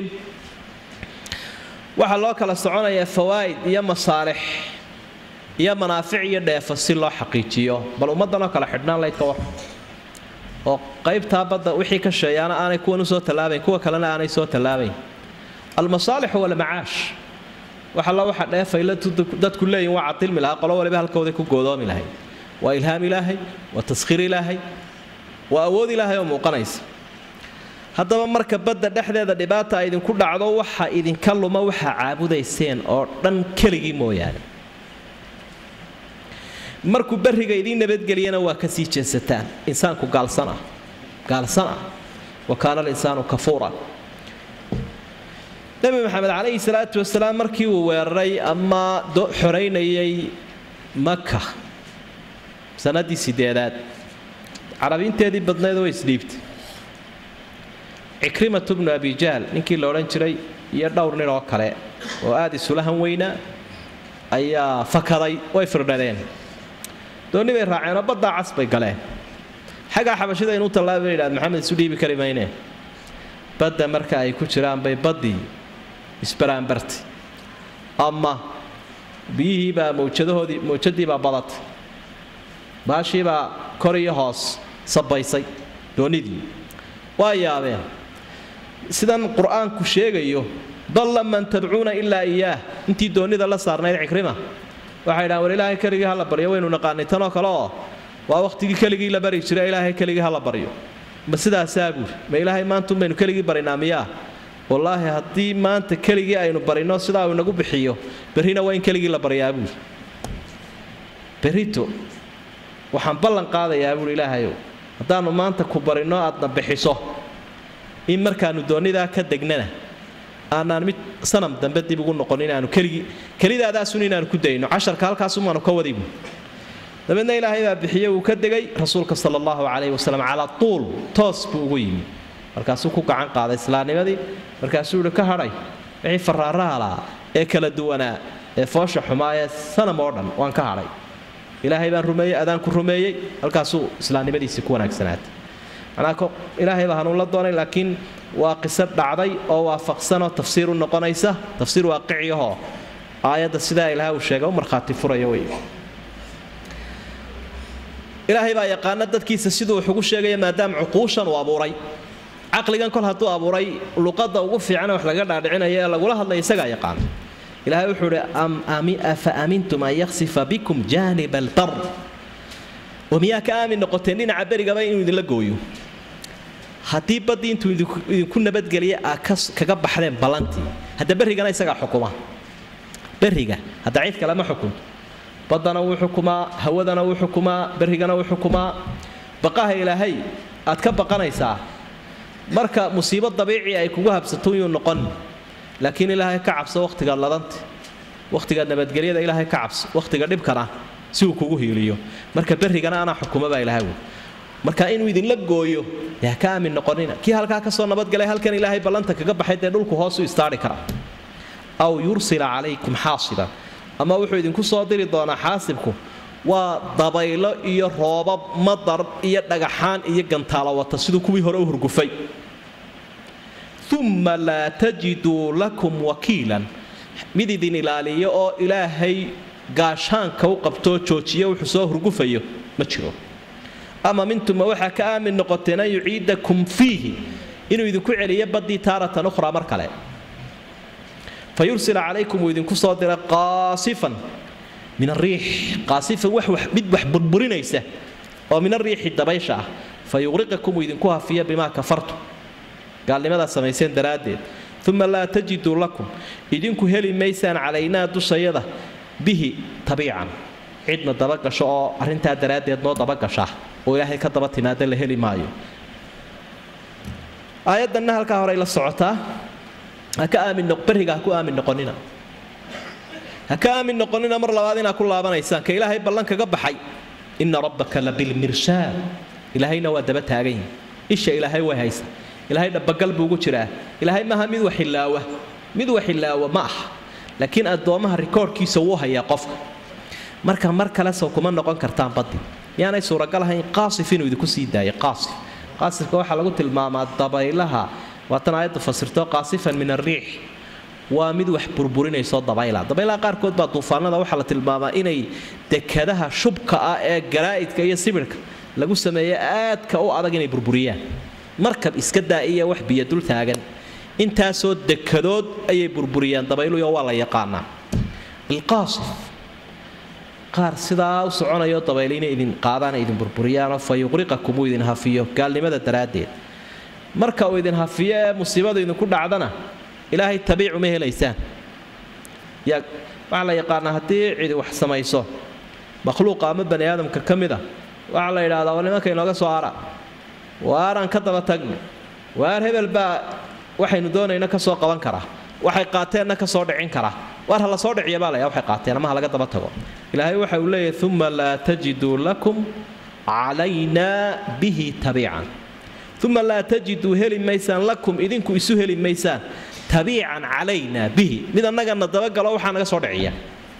waxaa loo kala soconayaa fawaa'id iyo masaalix iyo manaafic iyo dheefo si loo xaqiijiyo bal ummaddanoo kale xidhnaan laydka war oo qaybtaa badda wixii ka sheeyaana aanay kuwan usoo tallaabayn kuwa kalena aanay soo tallaabayn almasaalixu walmacaash wax alla waxa dheefay dadku leeyihin waa cadilmi lahaa qolo waliba halkooday ku goodoomi lahay waa ilhaam ilaahay waa taskhiir ilaahay waa awood ilaahay oo muuqanaysa haddaba marka badda dhexdeeda dhibaata idinku dhacdo waxa idinka luma waxaa caabudayseen oo dhan keligii mooyaane markuu barriga idiin nabadgeliyana waa ka sii jeesataan insaanku gaalsan ah gaalsan ah wa kaana alinsaanu kafuura nebi maxamed calayhi salaatu wasalaam markii uu weeraray ama xoraynayay maka sanadii sideedaad carabiinteedii badnayd way isdhiibtay cikrimatu bnu abijahl ninkii la odhan jiray iyo dhowr nin oo kale oo aada isulahan weynaa ayaa fakaday way firdhadeen doonni bay raaceenoo baddaa cas bay galeen xaggaa xabashida inuu tallaaba bay yidhahd maxamed isu dhiibi kari maynee badda marka ay ku jiraan bay baddii isbaraanbartay ama biyihiibaa mawjadahoodii mawjadiibaa badatay baashiibaa kor iyo hoos sabaysay doonnidii waa yaabeen sidan qur-aanku sheegayo dalla man tadcuuna ilaa iyaah intii doonnida la saarnayd cikrima waxay dhahan war ilaahay keligii hala baryo waynu naqaanay tanoo kale oo waa wakhtigii keligii la bari jira ilaahay keligii hala baryo ma sidaasaa buuri ma ilaahay maantuun baynu keligii barinaa miyaa wallaahi haddii maanta keligii aynu barino sidaa uu inagu bixiyo berrina waa in keligii la baryaa buuri berrito waxaan ballan qaadayaa buuri ilaahayow haddaannu maanta ku barinno aadna bixiso in markaannu doonnidaa ka degnana aanaan mid sanam dambe dib ugu noqon inaanu keligii kelidaadaasun inaanu ku dayno casharka halkaasumaanu ka wadibu dabeedna ilaahay baa bixiye uu ka degay rasuulka sala allahu calayhi wasalam calaa tuul toos buu ugu yimi markaasuu ku gacan qaaday islaamnimadii markaasuu yihi ka hadhay wixii faraarahalaa ee kala duwanaa ee foosha xumaa ee sanam oo dhan waan ka hadhay ilaahay baan rumeeyey adaanku rumeeyey halkaasuu islaamnimadiisii ku wanaagsanaatay manaa ilaahay baa hanuun la doonay laakiin waa qiso dhacday oo waafaqsanoo tafsiir u noqonaysa tafsiir waaqiciyahoo aayadda sidaa ilaah uu sheega u markhaati furaya wey ilaahay baa yaqaana dadkiisa siduu wax ugu sheegaya maadaama cuquushan uu abuuray caqligan kol hadduu abuuray luqadda ugu fiican wax laga dhaadhicinaya ee lagula hadlaya isagaa yaqaana ilaahay wuxuu ihi afa amintum an yaksifa bikum jaanib albar oo miyaa ka aamin noqoteen dhinaca berigaba inuu idinla gooyo haddii baddii intuu idinku nabadgeliya aa kaga baxdeen ballantii hadda berrigana isagaa xukuma berriga hadda cid kale ma xukunto baddana wuu xukumaa hawadana wuu xukumaa berrigana wuu xukumaa baqaha ilaahay aad ka baqanaysaa marka musiibo dabiici ay kugu habsato yuu noqon laakiin ilaahay ka cabso wakhtigaad ladanta wakhtigaad nabadgelyada ilaahay ka cabso wakhtiga dhibkana si uu kugu hiiliyo marka berrigana anaa xukuma baa ilahay wey marka inuu idinla gooyo dee ka aamin noqonina kii halkaa kasoo nabadgalay halkan ilaahay ballanta kaga baxay dee dhulku hoosu istaari kara aw yursila calaykum xaasiban ama wuxuu idinku soo diri doonaa xaasibku waa dabaylo iyo roobab madar iyo dhagaxaan iyo gantaalo wata siduu kuwii hore u hurgufay uma laa tajiduu lakum wakiilan mid idin ilaaliyo oo ilaahay gaashaanka u qabtoo joojiyo wuxuu soo hurgufayo ma jiro ama mintuma waxaa ka aamin noqoteen an yuciidakum fiihi inuu idinku celiyo baddii taaratan ukhraa mar kale fa yursila calaykum uu idinku soo dira qaasifan min ariix qaasifan mid wax burburinaysa oo min ariixi dabaysha ah fa yuqriqakum uu idinku hafiya bimaa kafartu gaalnimadaa samayseen daraaddeed uma laa tajiduu lakum idinku heli maysaan calaynaa dushayada bihi tabiican cidna dabagasho oo arrintaa daraaddeed noo dabagasha oo ilaahay ka daba timaada la heli maayo aayaddanna halkaa horey la socotaa haka aamin beriga ha ku aamin noqonina ha ka aamin noqonina mar labaad inaa ku laabanaysaan ka ilaahay ballan kaga baxay ina rabbaka la bilmirshaad ilaahayna waa daba taagan yihi isha ilaahay way haysa ilaahay dhabagal buu ugu jiraa ilaahay maaha mid waxilaawa mid waxilaawa ma aha laakiin addoommaha rikoorhkiisa wuu hayaa qofka marka mar kale sow kuma noqon kartaan baddi yaanay suuragal ahayn qaasif inuu idinku sii daayo qaasif qaasifka waxaa lagu tilmaamaa dabaylaha waatan aayaddu fasirto qaasifan min arriix waa mid wax burburinayso dabayla dabaylaha qaarkood baa duufaanada waxaa la tilmaamaa inay dekadaha shubka ah ee garaa'idka iyo sibirhka lagu sameeye aadka u adag inay burburiyaan markab iska daa'iya wax biyo dul taagan intaasoo dekadood ayay burburiyaan dabayluyo waa la yaqaanaa ilqaasif qaar sidaa u soconayo dabayl inay idin qaadaana idin burburiyaanoo fa yuqriqakum uu idin hafiyo gaalnimada daraaddeed marka uu idin hafiyo ee musiibadu idinku dhacdana ilaahay tabiicu ma helaysaan yaa waxaa la yaqaanaa haddii cidi wax samayso makhluuqa ama bani aadamka ka mid a waxaa la yidhahdaa war nimanka inooga soo ara waaraan ka daba tagna waar hebel baa waxaynu doonayna ka soo qaban karaa waxay qaateenna ka soo dhicin karaa waar ha la soo dhiciya baa layaa waxay qaateen ama ha laga daba tago ilaahay waxa uu leeyahay uma laa tajiduu lakum calaynaa bihi tabiican uma laa tajiduu heli maysaan lakum idinku isu heli maysaan tabiican calaynaa bihi mid annagana dabagalo waxaa naga soo dhiciya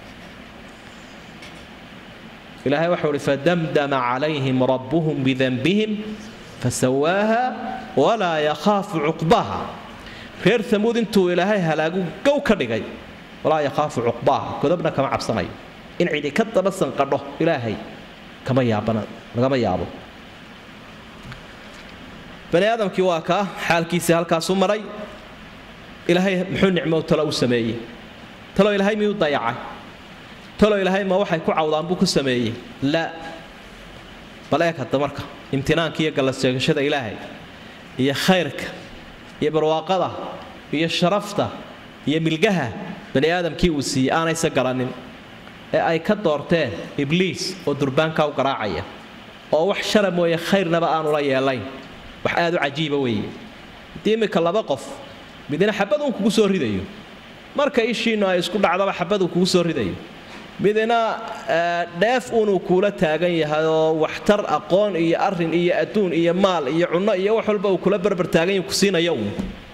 ilaahay waxau uhi fadamdama calayhim rabbuhum bidanbihim fasawaaha walaa yakhaafu cuqbaha reer amuud intuu ilaahay halaagu gow ka dhigay walaa yakhaafu cuqbaaha godobna kama cabsanayo in cidi ka daba sanqadho ilaahay kama yaabana lagama yaabo bani aadamkii waa kaa xaalkiisii halkaasu maray ilaahay muxuu nicmo talo u sameeyey talo ilaahay miyuu dayacay talo ilaahay ma waxay ku cawdaan buu ku sameeyey laa bal eeg hadda marka imtinaanka iyo gallas sheegashada ilaahay iyo khayrka iyo barwaaqada iyo sharafta iyo milgaha bani aadamkii uu siiyey aanaysa garanin ee ay ka doorteen ibliis oo durbaanka u garaacaya oo wax shara mooye khayrnaba aanula yeelayn wax aad u cajiiba weeye haddii iminka laba qof midna xabadun kugu soo ridayo marka ishiinnu ay isku dhacdaba xabaduu kugu soo ridayo midna dheef uunuu kuula taagan yahay oo waxtar aqoon iyo arin iyo adduun iyo maal iyo cunno iyo wax walba uu kula barbar taagan yahu ku siinaya uun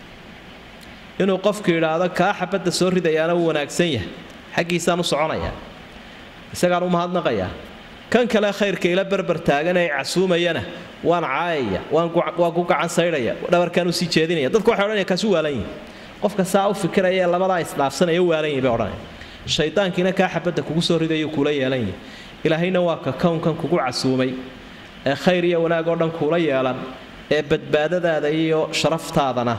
inuu qofku yidhaahdo kaa xabadda soo ridayaana wuu wanaagsan yahay xaggiisaan u soconayaa isagaan u mahadnaqayaa kan kale khayrka ila barbar taagan ee casuumayana waan caayaya waan ku gacan saydhaya dhabarkaan usii jeedinaya dadku waxay odhanaya kaasu waalan yihi qofka saa u fikiraya ee labadaa isdhaafsanaya u waalan yihi bay odhanaya shaydaankiina kaa xabadda kugu soo ridayo kuula yeelan yahi ilaahayna waa ka kownkan kugu casuumay ee khayr iyo wanaag oo dhan kuula yeelan ee badbaadadaada iyo sharaftaadana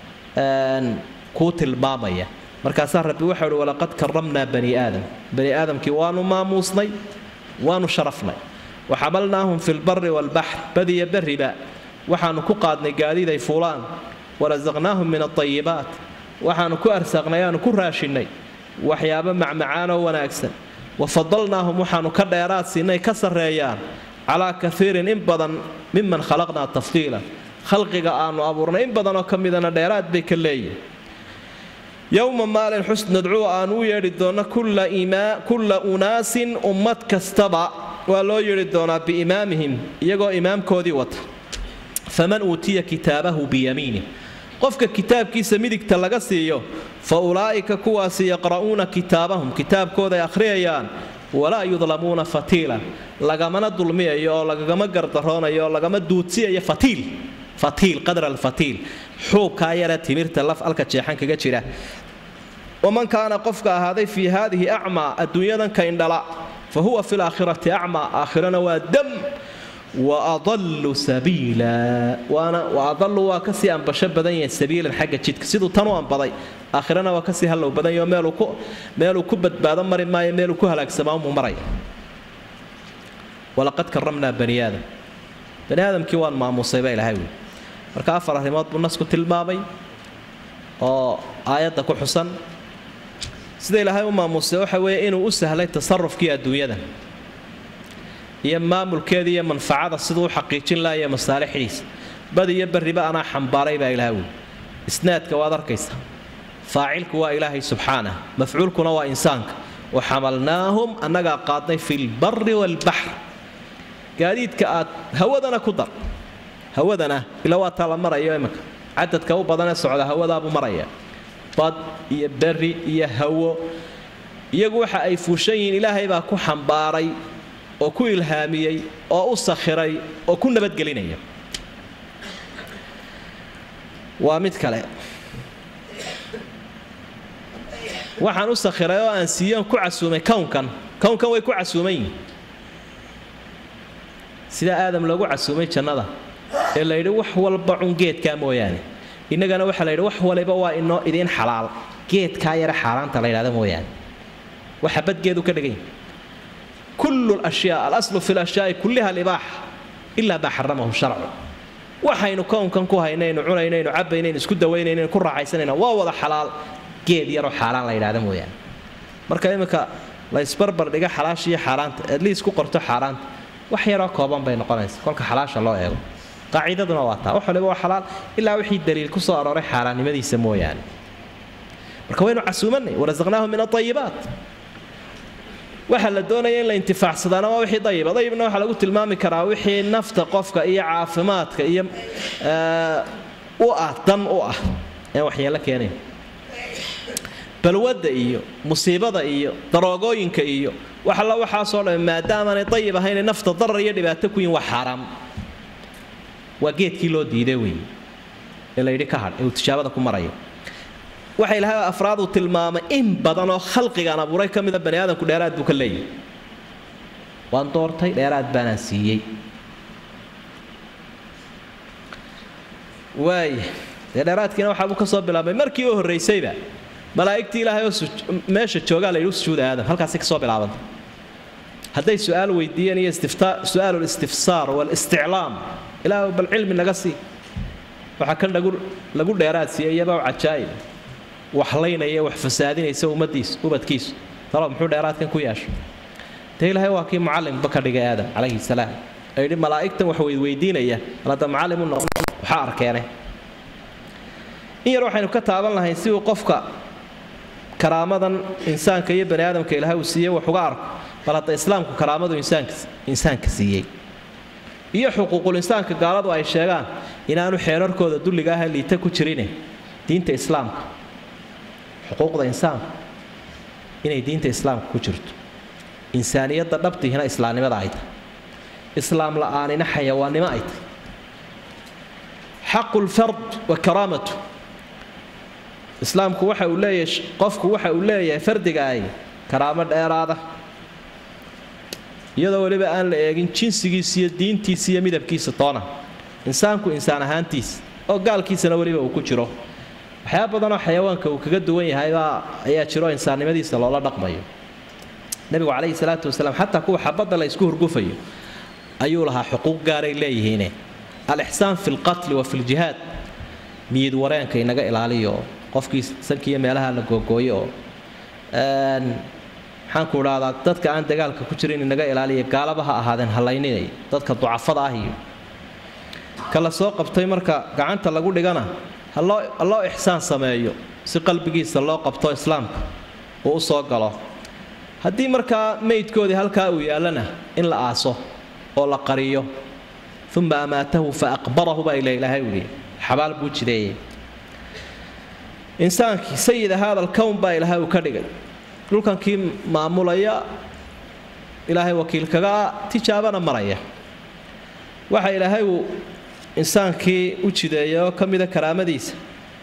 kuu tilmaamaya markaasaa rabbi waxau uhi walaqad karamnaa bani aadam bani aadamkii waanu maamuusnay waanu sharafnay waxamalnaahum fi lbari waalbaxr badiya berriba waxaanu ku qaadnay gaadiiday fuulaan warasaqnaahum min aayibaat waxaanu ku arsaaqnay aanu ku raashinnay waxyaabo macmacaanoo wanaagsan wa fadalnaahum waxaanu ka dheeraad siinay ka sarreeyaan calaa kaiirin in badan miman khalaqnaa tafdiila khalqiga aanu abuurnay in badanoo ka midana dheeraad bay ka leeyihin yowma maalin xus nadcuu aanu u yeedhi doonno kulla unaasin ummad kastaba waa loo yeedhi doonaa biimaamihim iyagoo imaamkoodii wata faman uutiya kitaabahu biyamiinih qofka kitaabkiisa midigta laga siiyo fa ulaa'ika kuwaasi yaqra'uuna kitaabahum kitaabkooday akhriyayaan walaa yudlamuuna fatiilan lagamana dulmiyayo oo lagagama gardaroonayo oo lagama duudsiyayo fatiil fatiil qadra alfatiil xuubkaa yaree timirta laf alka jeexan kaga jira waman kaana qofka ahaaday fii haadihi acmaa adduunyadan ka indhala fa huwa fi laakhirati acmaa aakhirana waa dam wa adallu sabiila waana wa adallu waa kasii ambasho badan yahay sabiilan xagga jidka siduu tan u ambaday aakhirana waa kasii hallow badan yaho meeluu ku meeluu ku badbaado mari maayo meeluu ku halaagsamaa umuu maraya walaqad karamnaa bani aadam bani aadamkii waan maamuusay baa ilahay wuli marka afar arrimood buu nasku tilmaamay oo aayadda ku xusan sida ilaahay u maamuusay waxa weeye inuu u sahlay tasarufkii adduunyada iyo maamulkeeda iyo manfacada siduu u xaqiijin laha iyo masaalixdiisa bad iyo barriba anaa xambaaray baa ilahay wuli isnaadka waad arkaysa faacilku waa ilaahay subxaanah mafcuulkuna waa insaanka wa xamalnaahum annagaa qaadnay fi lbari waalbaxr gaadiidka aad hawadana ku dar hawadana ila waa taa la marayo iminka cadadka u badanee socda hawadaabuu maraya bad iyo beri iyo hawo iyagu waxa ay fuushan yihiin ilaahay baa ku xambaaray oo ku ilhaamiyey oo u sakhiray oo ku nabadgelinaya waa mid kale waxaan u sakhiray oo aan siiyoon ku casuumay kownkan kownkan way ku casuuman yihin sida aadam loogu casuumay jannada ee la yidhi wax walba cun geedkaa mooyaane innagana waxaa la yidhi wax waliba waa inoo idiin xalaal geedkaa yare xaaraanta la yidhahda mooyaane waxa badgeedu ka dhigan yahay kullu lashyaa alaslu fi lashyaai kulliha libaaxa ilaa maa xaramahu sharcu waxaynu kownkan ku haynaynu cunaynaynu cabaynaynu isku dawaynaynu ku raaxaysanayna waa wada xalaal geed yaroo xaaraan la yidhahda mooyaane marka iminka la isbarbar dhiga xalaasha iyo xaaraanta adliis ku qorto xaaraanta wax yaroo kooban bay noqonaysa kolka xalaasha loo eego qaacidaduna waa taa wax waliba waa xalaal ilaa wixii daliil ku soo arooray xaaraannimadiisa mooyaane marka waynu casuumanay warasaqnaahum min aayibaat waxaa la doonaya in la intifaacsadaana waa wixii dayiba dayibna waxaa lagu tilmaami karaa wixii nafta qofka iyo caafimaadka iyo u ah dan u ah ee waxyeello keenayn balwadda iyo musiibada iyo daroogooyinka iyo wax alla waxaasoo dhan maadaamaanay dayib ahaynay nafta darar iyo dhibaato ku yihin waa xaaraam waa geedkii loo diiday wey ee la yidhi ka hadh ee uu tijaabada ku marayo waxa ilahay afraad uu tilmaamay in badan oo khalqigaan abuuray ka mida bani aadamku dheeraad buu ka leeyahy waan doortay dheeraad baanaan siiyey waaya dee dheeraadkiina waxaabuu ka soo bilaabmay markii u horraysayba malaa'igtii ilaahay oo meesha joogaa la yidhi sujuuda aadam halkaasi ka soo bilaabantay hadday su-aal weydiiyeen iyo su-aalu listifsaar walisticlaam ilaah bal cilmi naga sii waxaa kan lagu dheeraad siiyey iyabaa cajaa'ib waxlaynaya wax fasaadinaysa ummadiisu ubadkiisu talo muxuu dheeraadkan ku yeeshay dee ilaahay waa kii mucallimba ka dhigay aadam calayhi salaam ee yidhi malaa'igtan wax weydweydiinaya alada mucallim u noqon waxaa arkeene in yar waxaynu ka taaban lahayn si uu qofka karaamadan insaanka iyo bani aadamka ilaahay uu siiyey wax uga arko bal hadda islaamku karaamadu insaanka siiyey iyo xuquuqul insaanka gaaladu ay sheegaan inaanu xeerarkooda dulliga ah liita ku jirine diinta islaamka xuquuqda insaanku inay diinta islaamka ku jirto insaaniyadda dhabtiihina islaamnimada ay tahay islaam la'aanina xayawaannimo ay tahay xaqu lfard wa karaamatu islaamku waxa uu leeyahay qofku waxa uu leeyahay fardiga ay karaamo dheeraada iyadoo weliba aan la eegin jinsigiisa iyo diintiisa iyo midabkiisa toona insaanku insaan ahaantiisa oo gaalkiisana weliba uu ku jiro waxyaaba badanoo xayawaanka uu kaga duwan yahaybaa ayaa jiro insaannimadiisa loola dhaqmayo nebigu calayhi salaatu wasalaam xataa kuwa xabadda la isku hurgufayo ayuu lahaa xuquuq gaaray leeyihiine alixsaan fi lqatli wa fi ljihaad miyid wareenka inaga ilaaliyo qofkii sankiiyo meelaha la googooyo oo maxaanku idhahdaa dadka aan dagaalka ku jirin inaga ilaaliya gaalaba ha ahaadeen hallayninay dadka ducafada ah iyo ka la soo qabtay marka gacanta lagu dhigana haloo ixsaan sameeyo si qalbigiisa loo qabto islaamka uu u soo galo haddii markaa meydkoodii halkaa uu yaallana in la aaso oo la qariyo uma amaatahu fa aqbarahu baa ila ilaahay uhi xabaal buu jideeyey insaankii sayida haada alkown baa ilaahay uu ka dhigay dhulkankii maamulaya ilaahay wakiilkaga tijaabana maraya waxa ilaahay uu insaankii u jideeyay oo ka mida karaamadiisa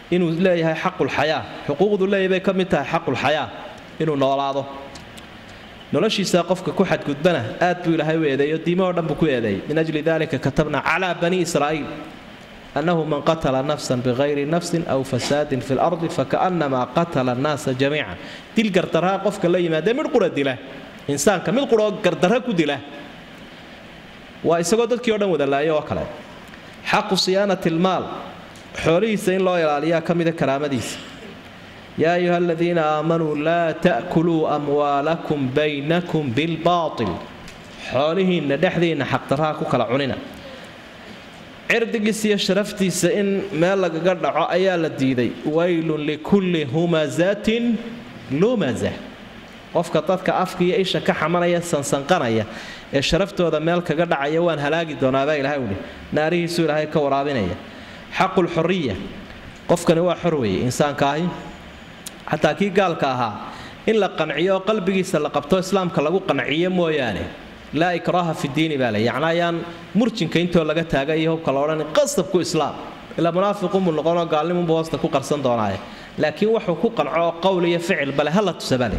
inuu leeyahay xaqulxayaa xuquuqdu leeyahay bay ka mid tahay xaqulxayaa inuu noolaado noloshiisa qofka ku xadgudbana aad buu ilaahay u eedeeyo diimahoo dhan buu ku eedeeyay min ajli dalika katabna calaa bani israa'iil annahu man qatala nafsan bikayri nafsin aw fasaadin fi lardi fakaannamaa qatala annaasa jamiica dil gardarraa qofka la yimaadee midh qura dila insaanka mid quroo gardarra ku dila waa isagoo dadkii o dhan wada laayo oo kale xaqu siyaanati lmaal xoolihiisa in loo ilaaliyaa ka mida karaamadiisa yaa ayuha aladiina aamanuu laa ta'kuluu amwaalakum baynakum bilbaatil xoolihiinna dhexdiinna xaqdarraha ku kala cunina cirdigiisa iyo sharaftiisa in meel lagaga dhaco ayaa la diiday waylun likulli humazatin lumaza qofka dadka afka iyo isha ka xamanaya sansanqanaya ee sharaftooda meel kaga dhacaya waan halaagi doonaabaa ilahay uhi naarihiisu ilaahay ka waraabinaya xaqulxuriya qofkani waa xor weeye insaanka ahi xataa kii gaalka ahaa in la qanciyo oo qalbigiisa la qabto islaamka lagu qanciyo mooyaane laa ikraaha fi diini baa le yacni ayaan murjinka intoo laga taaga iyo hubka la odhan qasabku islaam ilaa munaafiqunbuu noqonoo gaalnimunbu hoosta ku qarsan doonaaye laakiin wuxuu ku qanco oo qowl iyo ficil bale hala tusabale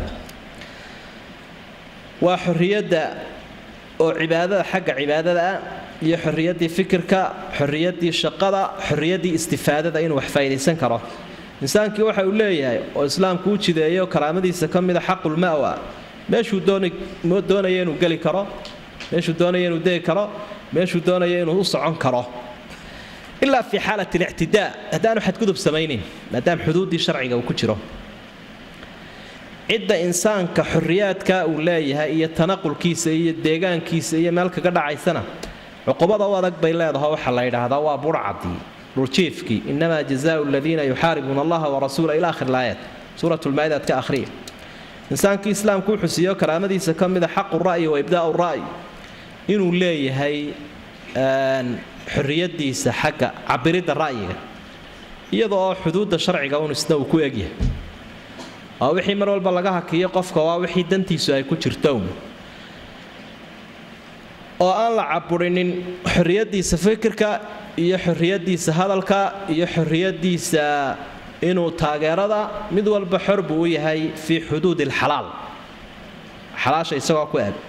waa xorriyadda oo cibaadada xagga cibaadada ah iyo xorriyaddii fikirka xorriyaddii shaqada xorriyaddii istifaadada inuu wax faa'idaysan karo insaankii waxa uu leeyahay oo islaamku u jideeyo karaamadiisa ka mida xaqulma'wa meeshuu doonaya inuu geli karo meeshuu doonaya inuu degi karo meeshuu doonaya inuu u socon karo ilaa fii xaalat alictidaa haddaanu xadgudub samaynin maadaama xuduuddii sharciga uu ku jiro cidda insaanka xorriyaadka uu leeyahay iyo tanaqulkiisa iyo deegaankiisa iyo meel kaga dhacaysana cuqubada u adag bay leedaho waxaa la yidhaahdaa waa burcadii dhuljiifkii inamaa jazaau aladiina yuxaaribuuna allaha warasuula ila akhir laayat suurat lmaaidaad ka akhriya insaankii islaamku wuxuu siiyo karaamadiisa ka mida xaqu ra'yi wa ibdaa'u ra'yi inuu leeyahay xorriyadiisa xagga cabiridda ra'yiga iyada oo xuduudda sharciga un isna uu ku egyahay waa wixii mar walba laga hakiyo qofka waa wixii dantiisu ay ku jirto oo aan la caburinin xorriyadiisa fikirka iyo xorriyadiisa hadalka iyo xorriyadiisa inuu taageerada mid walba xor buu u yahay fii xuduudi alxalaal xalaasha isagoo ku eg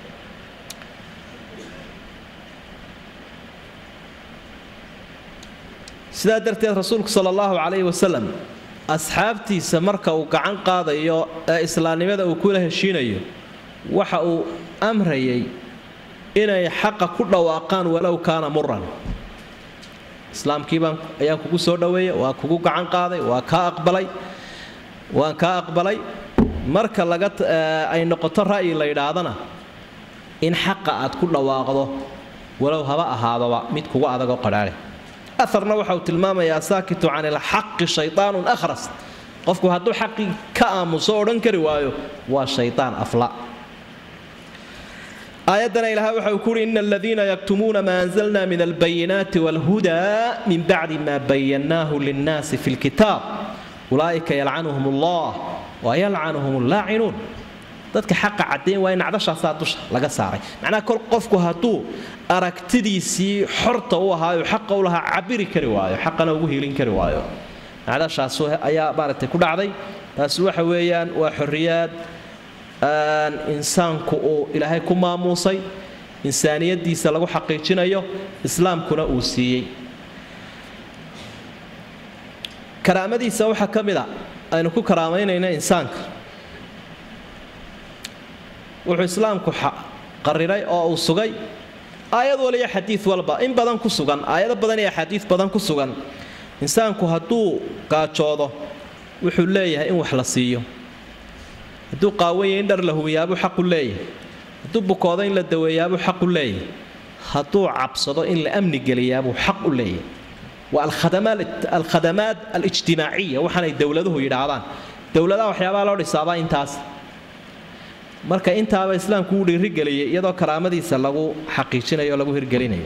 sidaa darteed rasuulku sala allahu calayhi wasalam asxaabtiisa marka uu gacan qaadayo ee islaamnimada uu kula heshiinayo waxa uu amrayay inay xaqa ku dhawaaqaan walow kaana muran islaamkiibaan ayaan kugu soo dhaweeyey waa kugu gacan qaaday waa kaa aqbalay waan kaa aqbalay marka laga ay noqoto ra'yi la yidhaahdana in xaqa aad ku dhawaaqdo walow haba ahaadoba mid kugu adagoo qadhaale aarna waxa uu tilmaamayaa saakitu can ilxaqi shaytaanun akhras qofku hadduu xaqii ka aamuso odhan kari waayo waa shaytaan afla aayaddana ilahay waxa uu ku uhi ina aladiina yaktumuuna maa anzalna min albayinaati waalhudaa min bacdi ma bayannaahu linnaasi fi lkitaab ulaa'ika yalcanuhum allah wa yalcanuhum allaacinuun dadka xaqa caddayn waa in nacdashaasaa dusha laga saaray macnaha kol qofku hadduu aragtidiisii xorta u ahaayo xaqa u lahaa cabiri kari waayo xaqana ugu hiilin kari waayo nacdashaas ayaa maaragtay ku dhacday taasi waxa weeyaan waa xorriyaad insaanku uu ilaahay ku maamuusay insaaniyadiisa lagu xaqiijinayo islaamkuna uu siiyey karaamadiisa waxaa ka mid a aynu ku karaamaynayna insaanka wuxuu islaamku qariray oo uu sugay aayad waliyo xadiid walba in badan ku sugan aayado badan iyo axaadiid badan ku sugan insaanku hadduu gaajoodo wuxuu leeyahay in wax la siiyo hadduu qaawanya in dhar la huwiyaabuu xaqu leeyahay hadduu bukoodo in la daweeyaabuu xaqu leeyahay hadduu cabsado in la amni geliyaabuu xaq u leeyahay waa alkhadamaat alijtimaaciya waxaanay dowladuhu yidhaahdaan dowladaha waxyaabaha loo dhisaabaa intaas marka intaaba islaamku uu dhiirigeliyay iyadoo karaamadiisa lagu xaqiijinayo o lagu hirgelinayo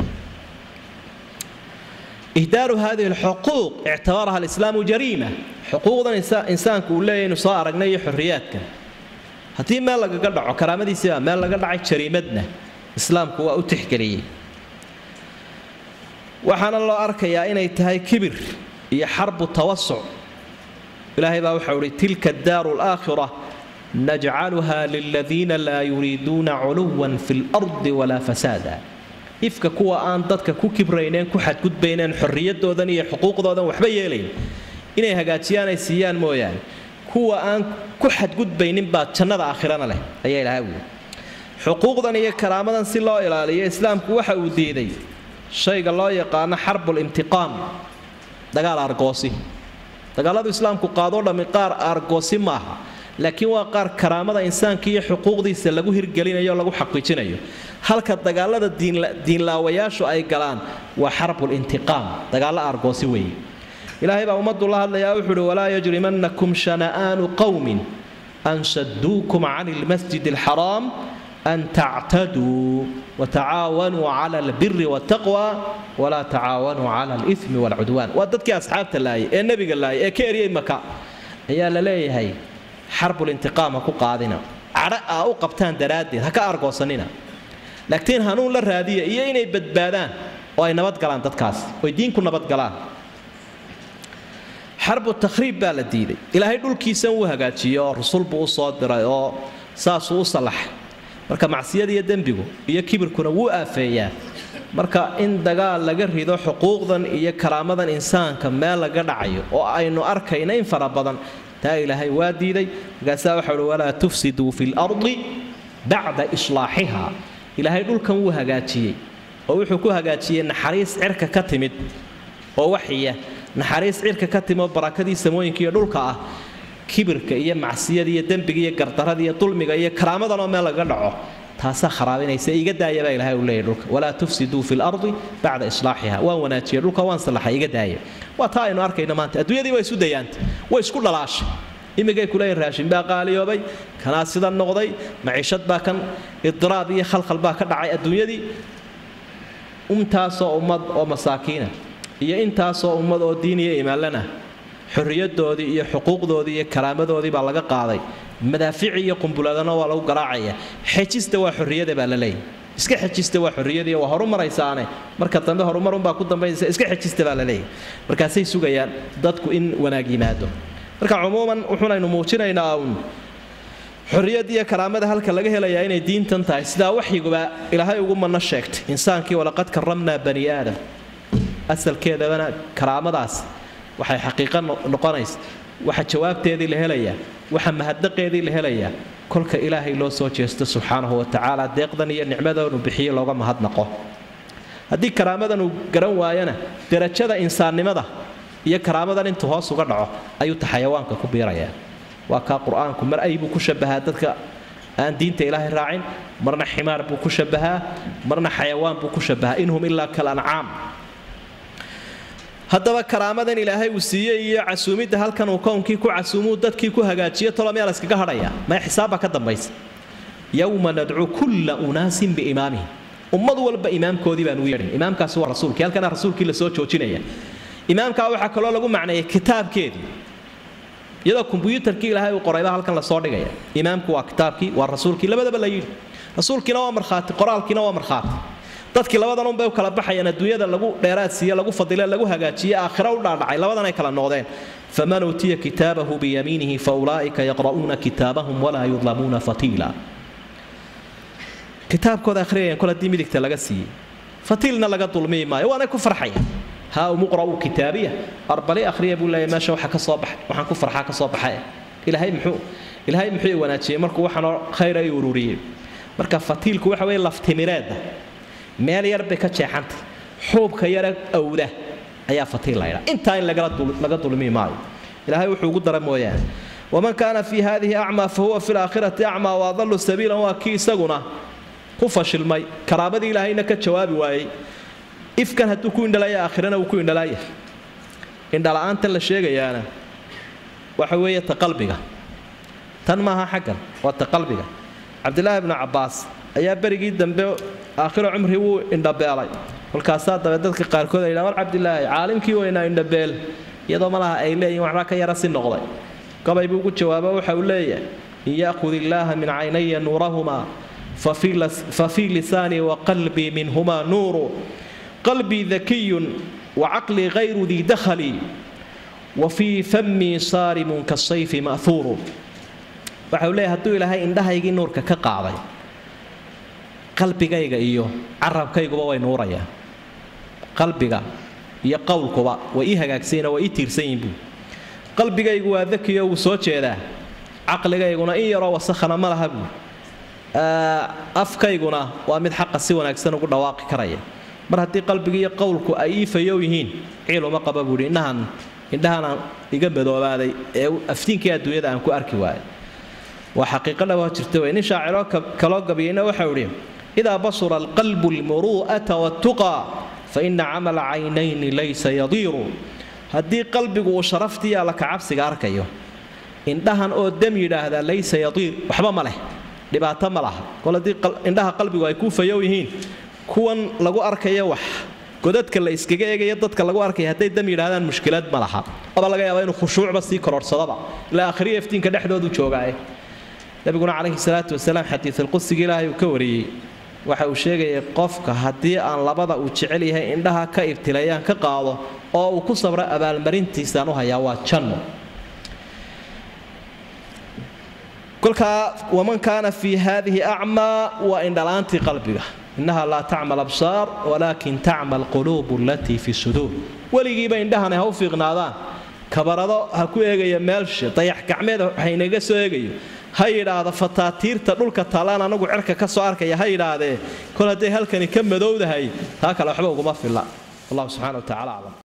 ihdaaru hadihi alxuquuq ictabaraha alislaamu jariima xuquuqdan insaanku uu leeyahy inu soo aragnay iyo xorriyaadkan haddii meel lagaga dhaco karaamadiisiibaa meel laga dhacay jariimadna islaamku waa u tixgeliyey waxaana loo arkayaa inay tahay kibir iyo xarbu tawasuc ilaahay baa waxau ihi tilka daaru laakhira najcaluha liladiina laa yuriiduuna culuwan fi lardi walaa fasaada ifka kuwa aan dadka ku kibrayneen ku xadgudbayneen xorriyadoodan iyo xuquuqdoodan waxba yeelayn inay hagaajiyaan ay siiyaan mooyaane kuwa aan ku xadgudbaynin baa jannada aakhirana leh ayaa ilahay wuli xuquuqdan iyo karaamadan si loo ilaaliyo islaamku waxa uu diiday shayga loo yaqaano xarbul imtiqaam dagaal argoosi dagaaladu islaamku qaadoo dhammi qaar argoosi maaha laakiin waa qaar karaamada insaanka iyo xuquuqdiisa lagu hirgelinayo o lagu xaqiijinayo halka dagaalada diinlaawayaashu ay galaan waa xarbul intiqaam dagaallo argoosi weeye ilaahay baa ummaddu la hadlayaa wuxuu uhi walaa yajrimannakum shana'aanu qowmin an shaduukum can ilmasjid alxaraam an tactaduu watacaawanuu cala albiri waltaqwa walaa tacaawanuu cala alimi walcudwaan waa dadkii asxaabta laayay ee nebiga laayay ee ka eryay maka ayaa la leeyahay xarbul intiqaam ha ku qaadina cadho aa u qabtaan daraaddeed ha ka argoosanina laakiin hanuun la raadiya iyo inay badbaadaan oo ay nabadgalaan dadkaas oy diinku nabadgalaan xarbu takhriib baa la diiday ilaahay dhulkiisan wuu hagaajiyey oo rusul buu u soo diray oo saasuu u sallaxay marka macsiyada iyo dembigu iyo kibirkuna wuu aafeeyaa marka in dagaal laga rido xuquuqdan iyo karaamadan insaanka meel laga dhacayo oo aynu arkayna in fara badan taa ilaahay waa diiday markaasaa waxa uhi walaa tufsiduu fi lardi bacda islaaxiha ilaahay dhulkan wuu hagaajiyey oo wuxuu ku hagaajiyey naxariis cirka ka timid oo waxiya naxariis cirka ka timid oo barakadii samooyinka iyo dhulka ah kibirka iyo macsiyada iyo dembiga iyo gardarada iyo dulmiga iyo karaamadan oo meel laga dhaco taasaa kharaabinaysa iga daaya baa ilahay uu leeyahy dhulka walaa tufsiduu fi lardi bacda islaaxiha waan wanaajiyey dhulka waan sallaxay iga daaya waa taa aynu arkayno maanta adduunyadii waa isu dayaanta way isku dhalaashay imigay kuleeyihin raashin baa qaaliyoobay kanaa sida noqday maciishad baa kan idiraab iyo khalkhal baa ka dhacay adduunyadii intaasoo ummad oo masaakiina iyo intaasoo ummad oo diin iyo imaanlana xorriyadoodii iyo xuquuqdoodii iyo karaamadoodii baa laga qaaday madaafici iyo qumbuladana waa lagu garaacaya xejista waa xorriyada baa la leeyahy iska xejista waa xorriyadii waa horu maraysaane marka dambe horumarunbaa ku dambaynaysa iska xejista baa la leeyahy markaasay sugayaan dadku in wanaag yimaado marka cumuuman wuxuunaynu muujinaynaa uun xorriyad iyo karaamada halka laga helayaa inay diintan tahay sidaa waxyiguba ilaahay ugu manno sheegtay insaankii walaqad karamnaa bani aadam asalkeedabana karaamadaas waxay xaqiiqo noqonaysa waxa jawaabteedii la helayaa waxa mahadnaqeedii la helayaa kolka ilaahay loo soo jeesto subxaanahu watacaala deeqdan iyo nicmadanu bixiyo looga mahadnaqo haddii karaamadan uu garan waayana derajada insaannimada iyo karaamadan intuu hoos uga dhaco ayuu ta xayawaanka ku biirayaa waa kaa qur-aanku mar ay buu ku shabahaa dadka aan diinta ilaahay raacin marna ximaar buu ku shabahaa marna xayawaan buu ku shabahaa inhum ilaa kal ancaam haddaba karaamadan ilaahay uu siiyey iyo casuumidda halkan uu kownkii ku casuumuu dadkii ku hagaajiyo tolomiyaa la iskaga hadhayaa maya xisaabbaa ka dambaysa yowma nadcuu kulla unaasin biimaamihim ummad walba imaamkoodii baan ugu yeedhin imaamkaasi waa rasuulkii halkana rasuulkii la soo joojinaya imaamkaa waxaa kaloo lagu macneeyay kitaabkeedii iyadoo kombyuutarkii ilaahay uu qorayba halkan lasoo dhigaya imaamku waa kitaabkii waa rasuulkii labadaba la yidhi rasuulkiina waa markhaati qoraalkiina waa markhaati dadkii labadan unbay u kala baxayaan adduunyada lagu dheeraadsiiye lagu fadile lagu hagaajiye aakhira u dhaadhacay labadanay kala noqdeen faman uutiya kitaabahu biyamiinihi fa ulaa'ika yaqra'uuna kitaabahum walaa yudlamuuna fatiila kitaabkooda akhriyayaan kol haddii midigta laga siiyey fatiilna laga dulmiyi maayo waanay ku farxayaan haa umuqra'u kitaabiya arbali akhriya buu leeyahay meesha waxa ka soo baxay waxaan ku farxaa ka soo baxay ilaahay muxuu ilaahay muxuu wanaajiyey markuu waxanoo khayr ay ururiyey marka fatiilku waxa weeye laftimireedda meel yar bay ka jeexantay xuubka yare awda ayaa fatiil laydhaa intaa in laga dulmi maayo ilaahay wuxuu ugu dara mooyaane waman kaana fii hadihi acmaa fa huwa fi laakhirati acmaa waadalu sabiilan waa kii isaguna ku fashilmay karaamadii ilaahayna ka jawaabi waayey ifkan hadduu ku indhalaya aakhirana uu ku indhalaaya indhala-aantan la sheegayaana waxa weeye ta qalbiga tan maaha xaggan waa ta qalbiga cabdilaahi bnu cabbaas ayaa berigii dambe aakhiro cumri wuu indhabeelay kolkaasaa dabe dadka qaarkood ay war cabdilaahi caalimkii weynaa indhabeel iyadoo malaha ay leeyihin waxbaa ka yara si noqday gobay buu ugu jawaabo waxa uu leeyahay in yaakhud illaaha min caynaya nuurahumaa fa fii lisaanii wa qalbii minhumaa nuuru qalbii dakiyun wa caqlii hayru dii dakhalii wa fii fammii saarimun kasayfi ma'huuru waxau leeyahy hadduu ilaahay indhahaygii nuurka ka qaaday qalbigayga iyo carabkayguba way nuurayaan qalbiga iyo qowlkuba way ii hagaagsanyiin way ii tiirsan yihin buu qalbigaygu waa dakiyo wuu soo jeedaa caqligayguna in yaroo wasakhana ma laha buu afkayguna waa mid xaqa si wanaagsan ugu dhawaaqi karaya mar haddii qalbigi iyo qowlku ay ii fayow yihiin ciil uma qaba buuhi indhahan indhahanaan iga madoobaaday ee aftiinkii adduunyada aan ku arki waayay waa xaqiiqo dhawaa jirta wey nin shaaciroo kaloo gabiyeyna waxau idhi idaa basura alqalbu almuru'ata waatuqaa fa ina camala caynayni laysa yadiiru haddii qalbigu uu sharaftii alla kacabsiga arkayo indhahan oo dam yidhaahdaa laysa yadiir waxba ma leh dhibaato ma laha kol haddii indhaha qalbigu ay ku fayow yihiin kuwan lagu arkayo wax godadka la iskaga eegaya dadka lagu arkaya hadday dam yidhahdaan mushkilad ma laha aba laga yaaba inuu khushuucba sii kororhsadaba ilaa akhriya iftiinka dhexdoodu joogaaye nabiguna calayhi salaatu wasalaam xadiisulqudsiga ilaahay uu ka wariyey waxa uu sheegayay qofka haddii aan labada uu jecel yahay indhaha ka ibtilayaan ka qaado oo uu ku sabro abaalmarintiisaan u hayaa waa janno kolkaa waman kaana fii haadihi acmaa waa indhalaantii qalbiga innaha laa tacmal absaar walaakin tacmal quluubu alatii fi suduur weligiiba indhahani ha u fiiqnaadaan kabarado ha ku eegaya meelsha dayax gacmeed waxaynaga soo eegayo ha yidhaahda fataatiirta dhulka taallaan anagu cerka ka soo arkaya ha yidhaahdee kol hadday halkani ka madowdahay taa kale waxba uguma filla wallahu subxana wa tacala aclam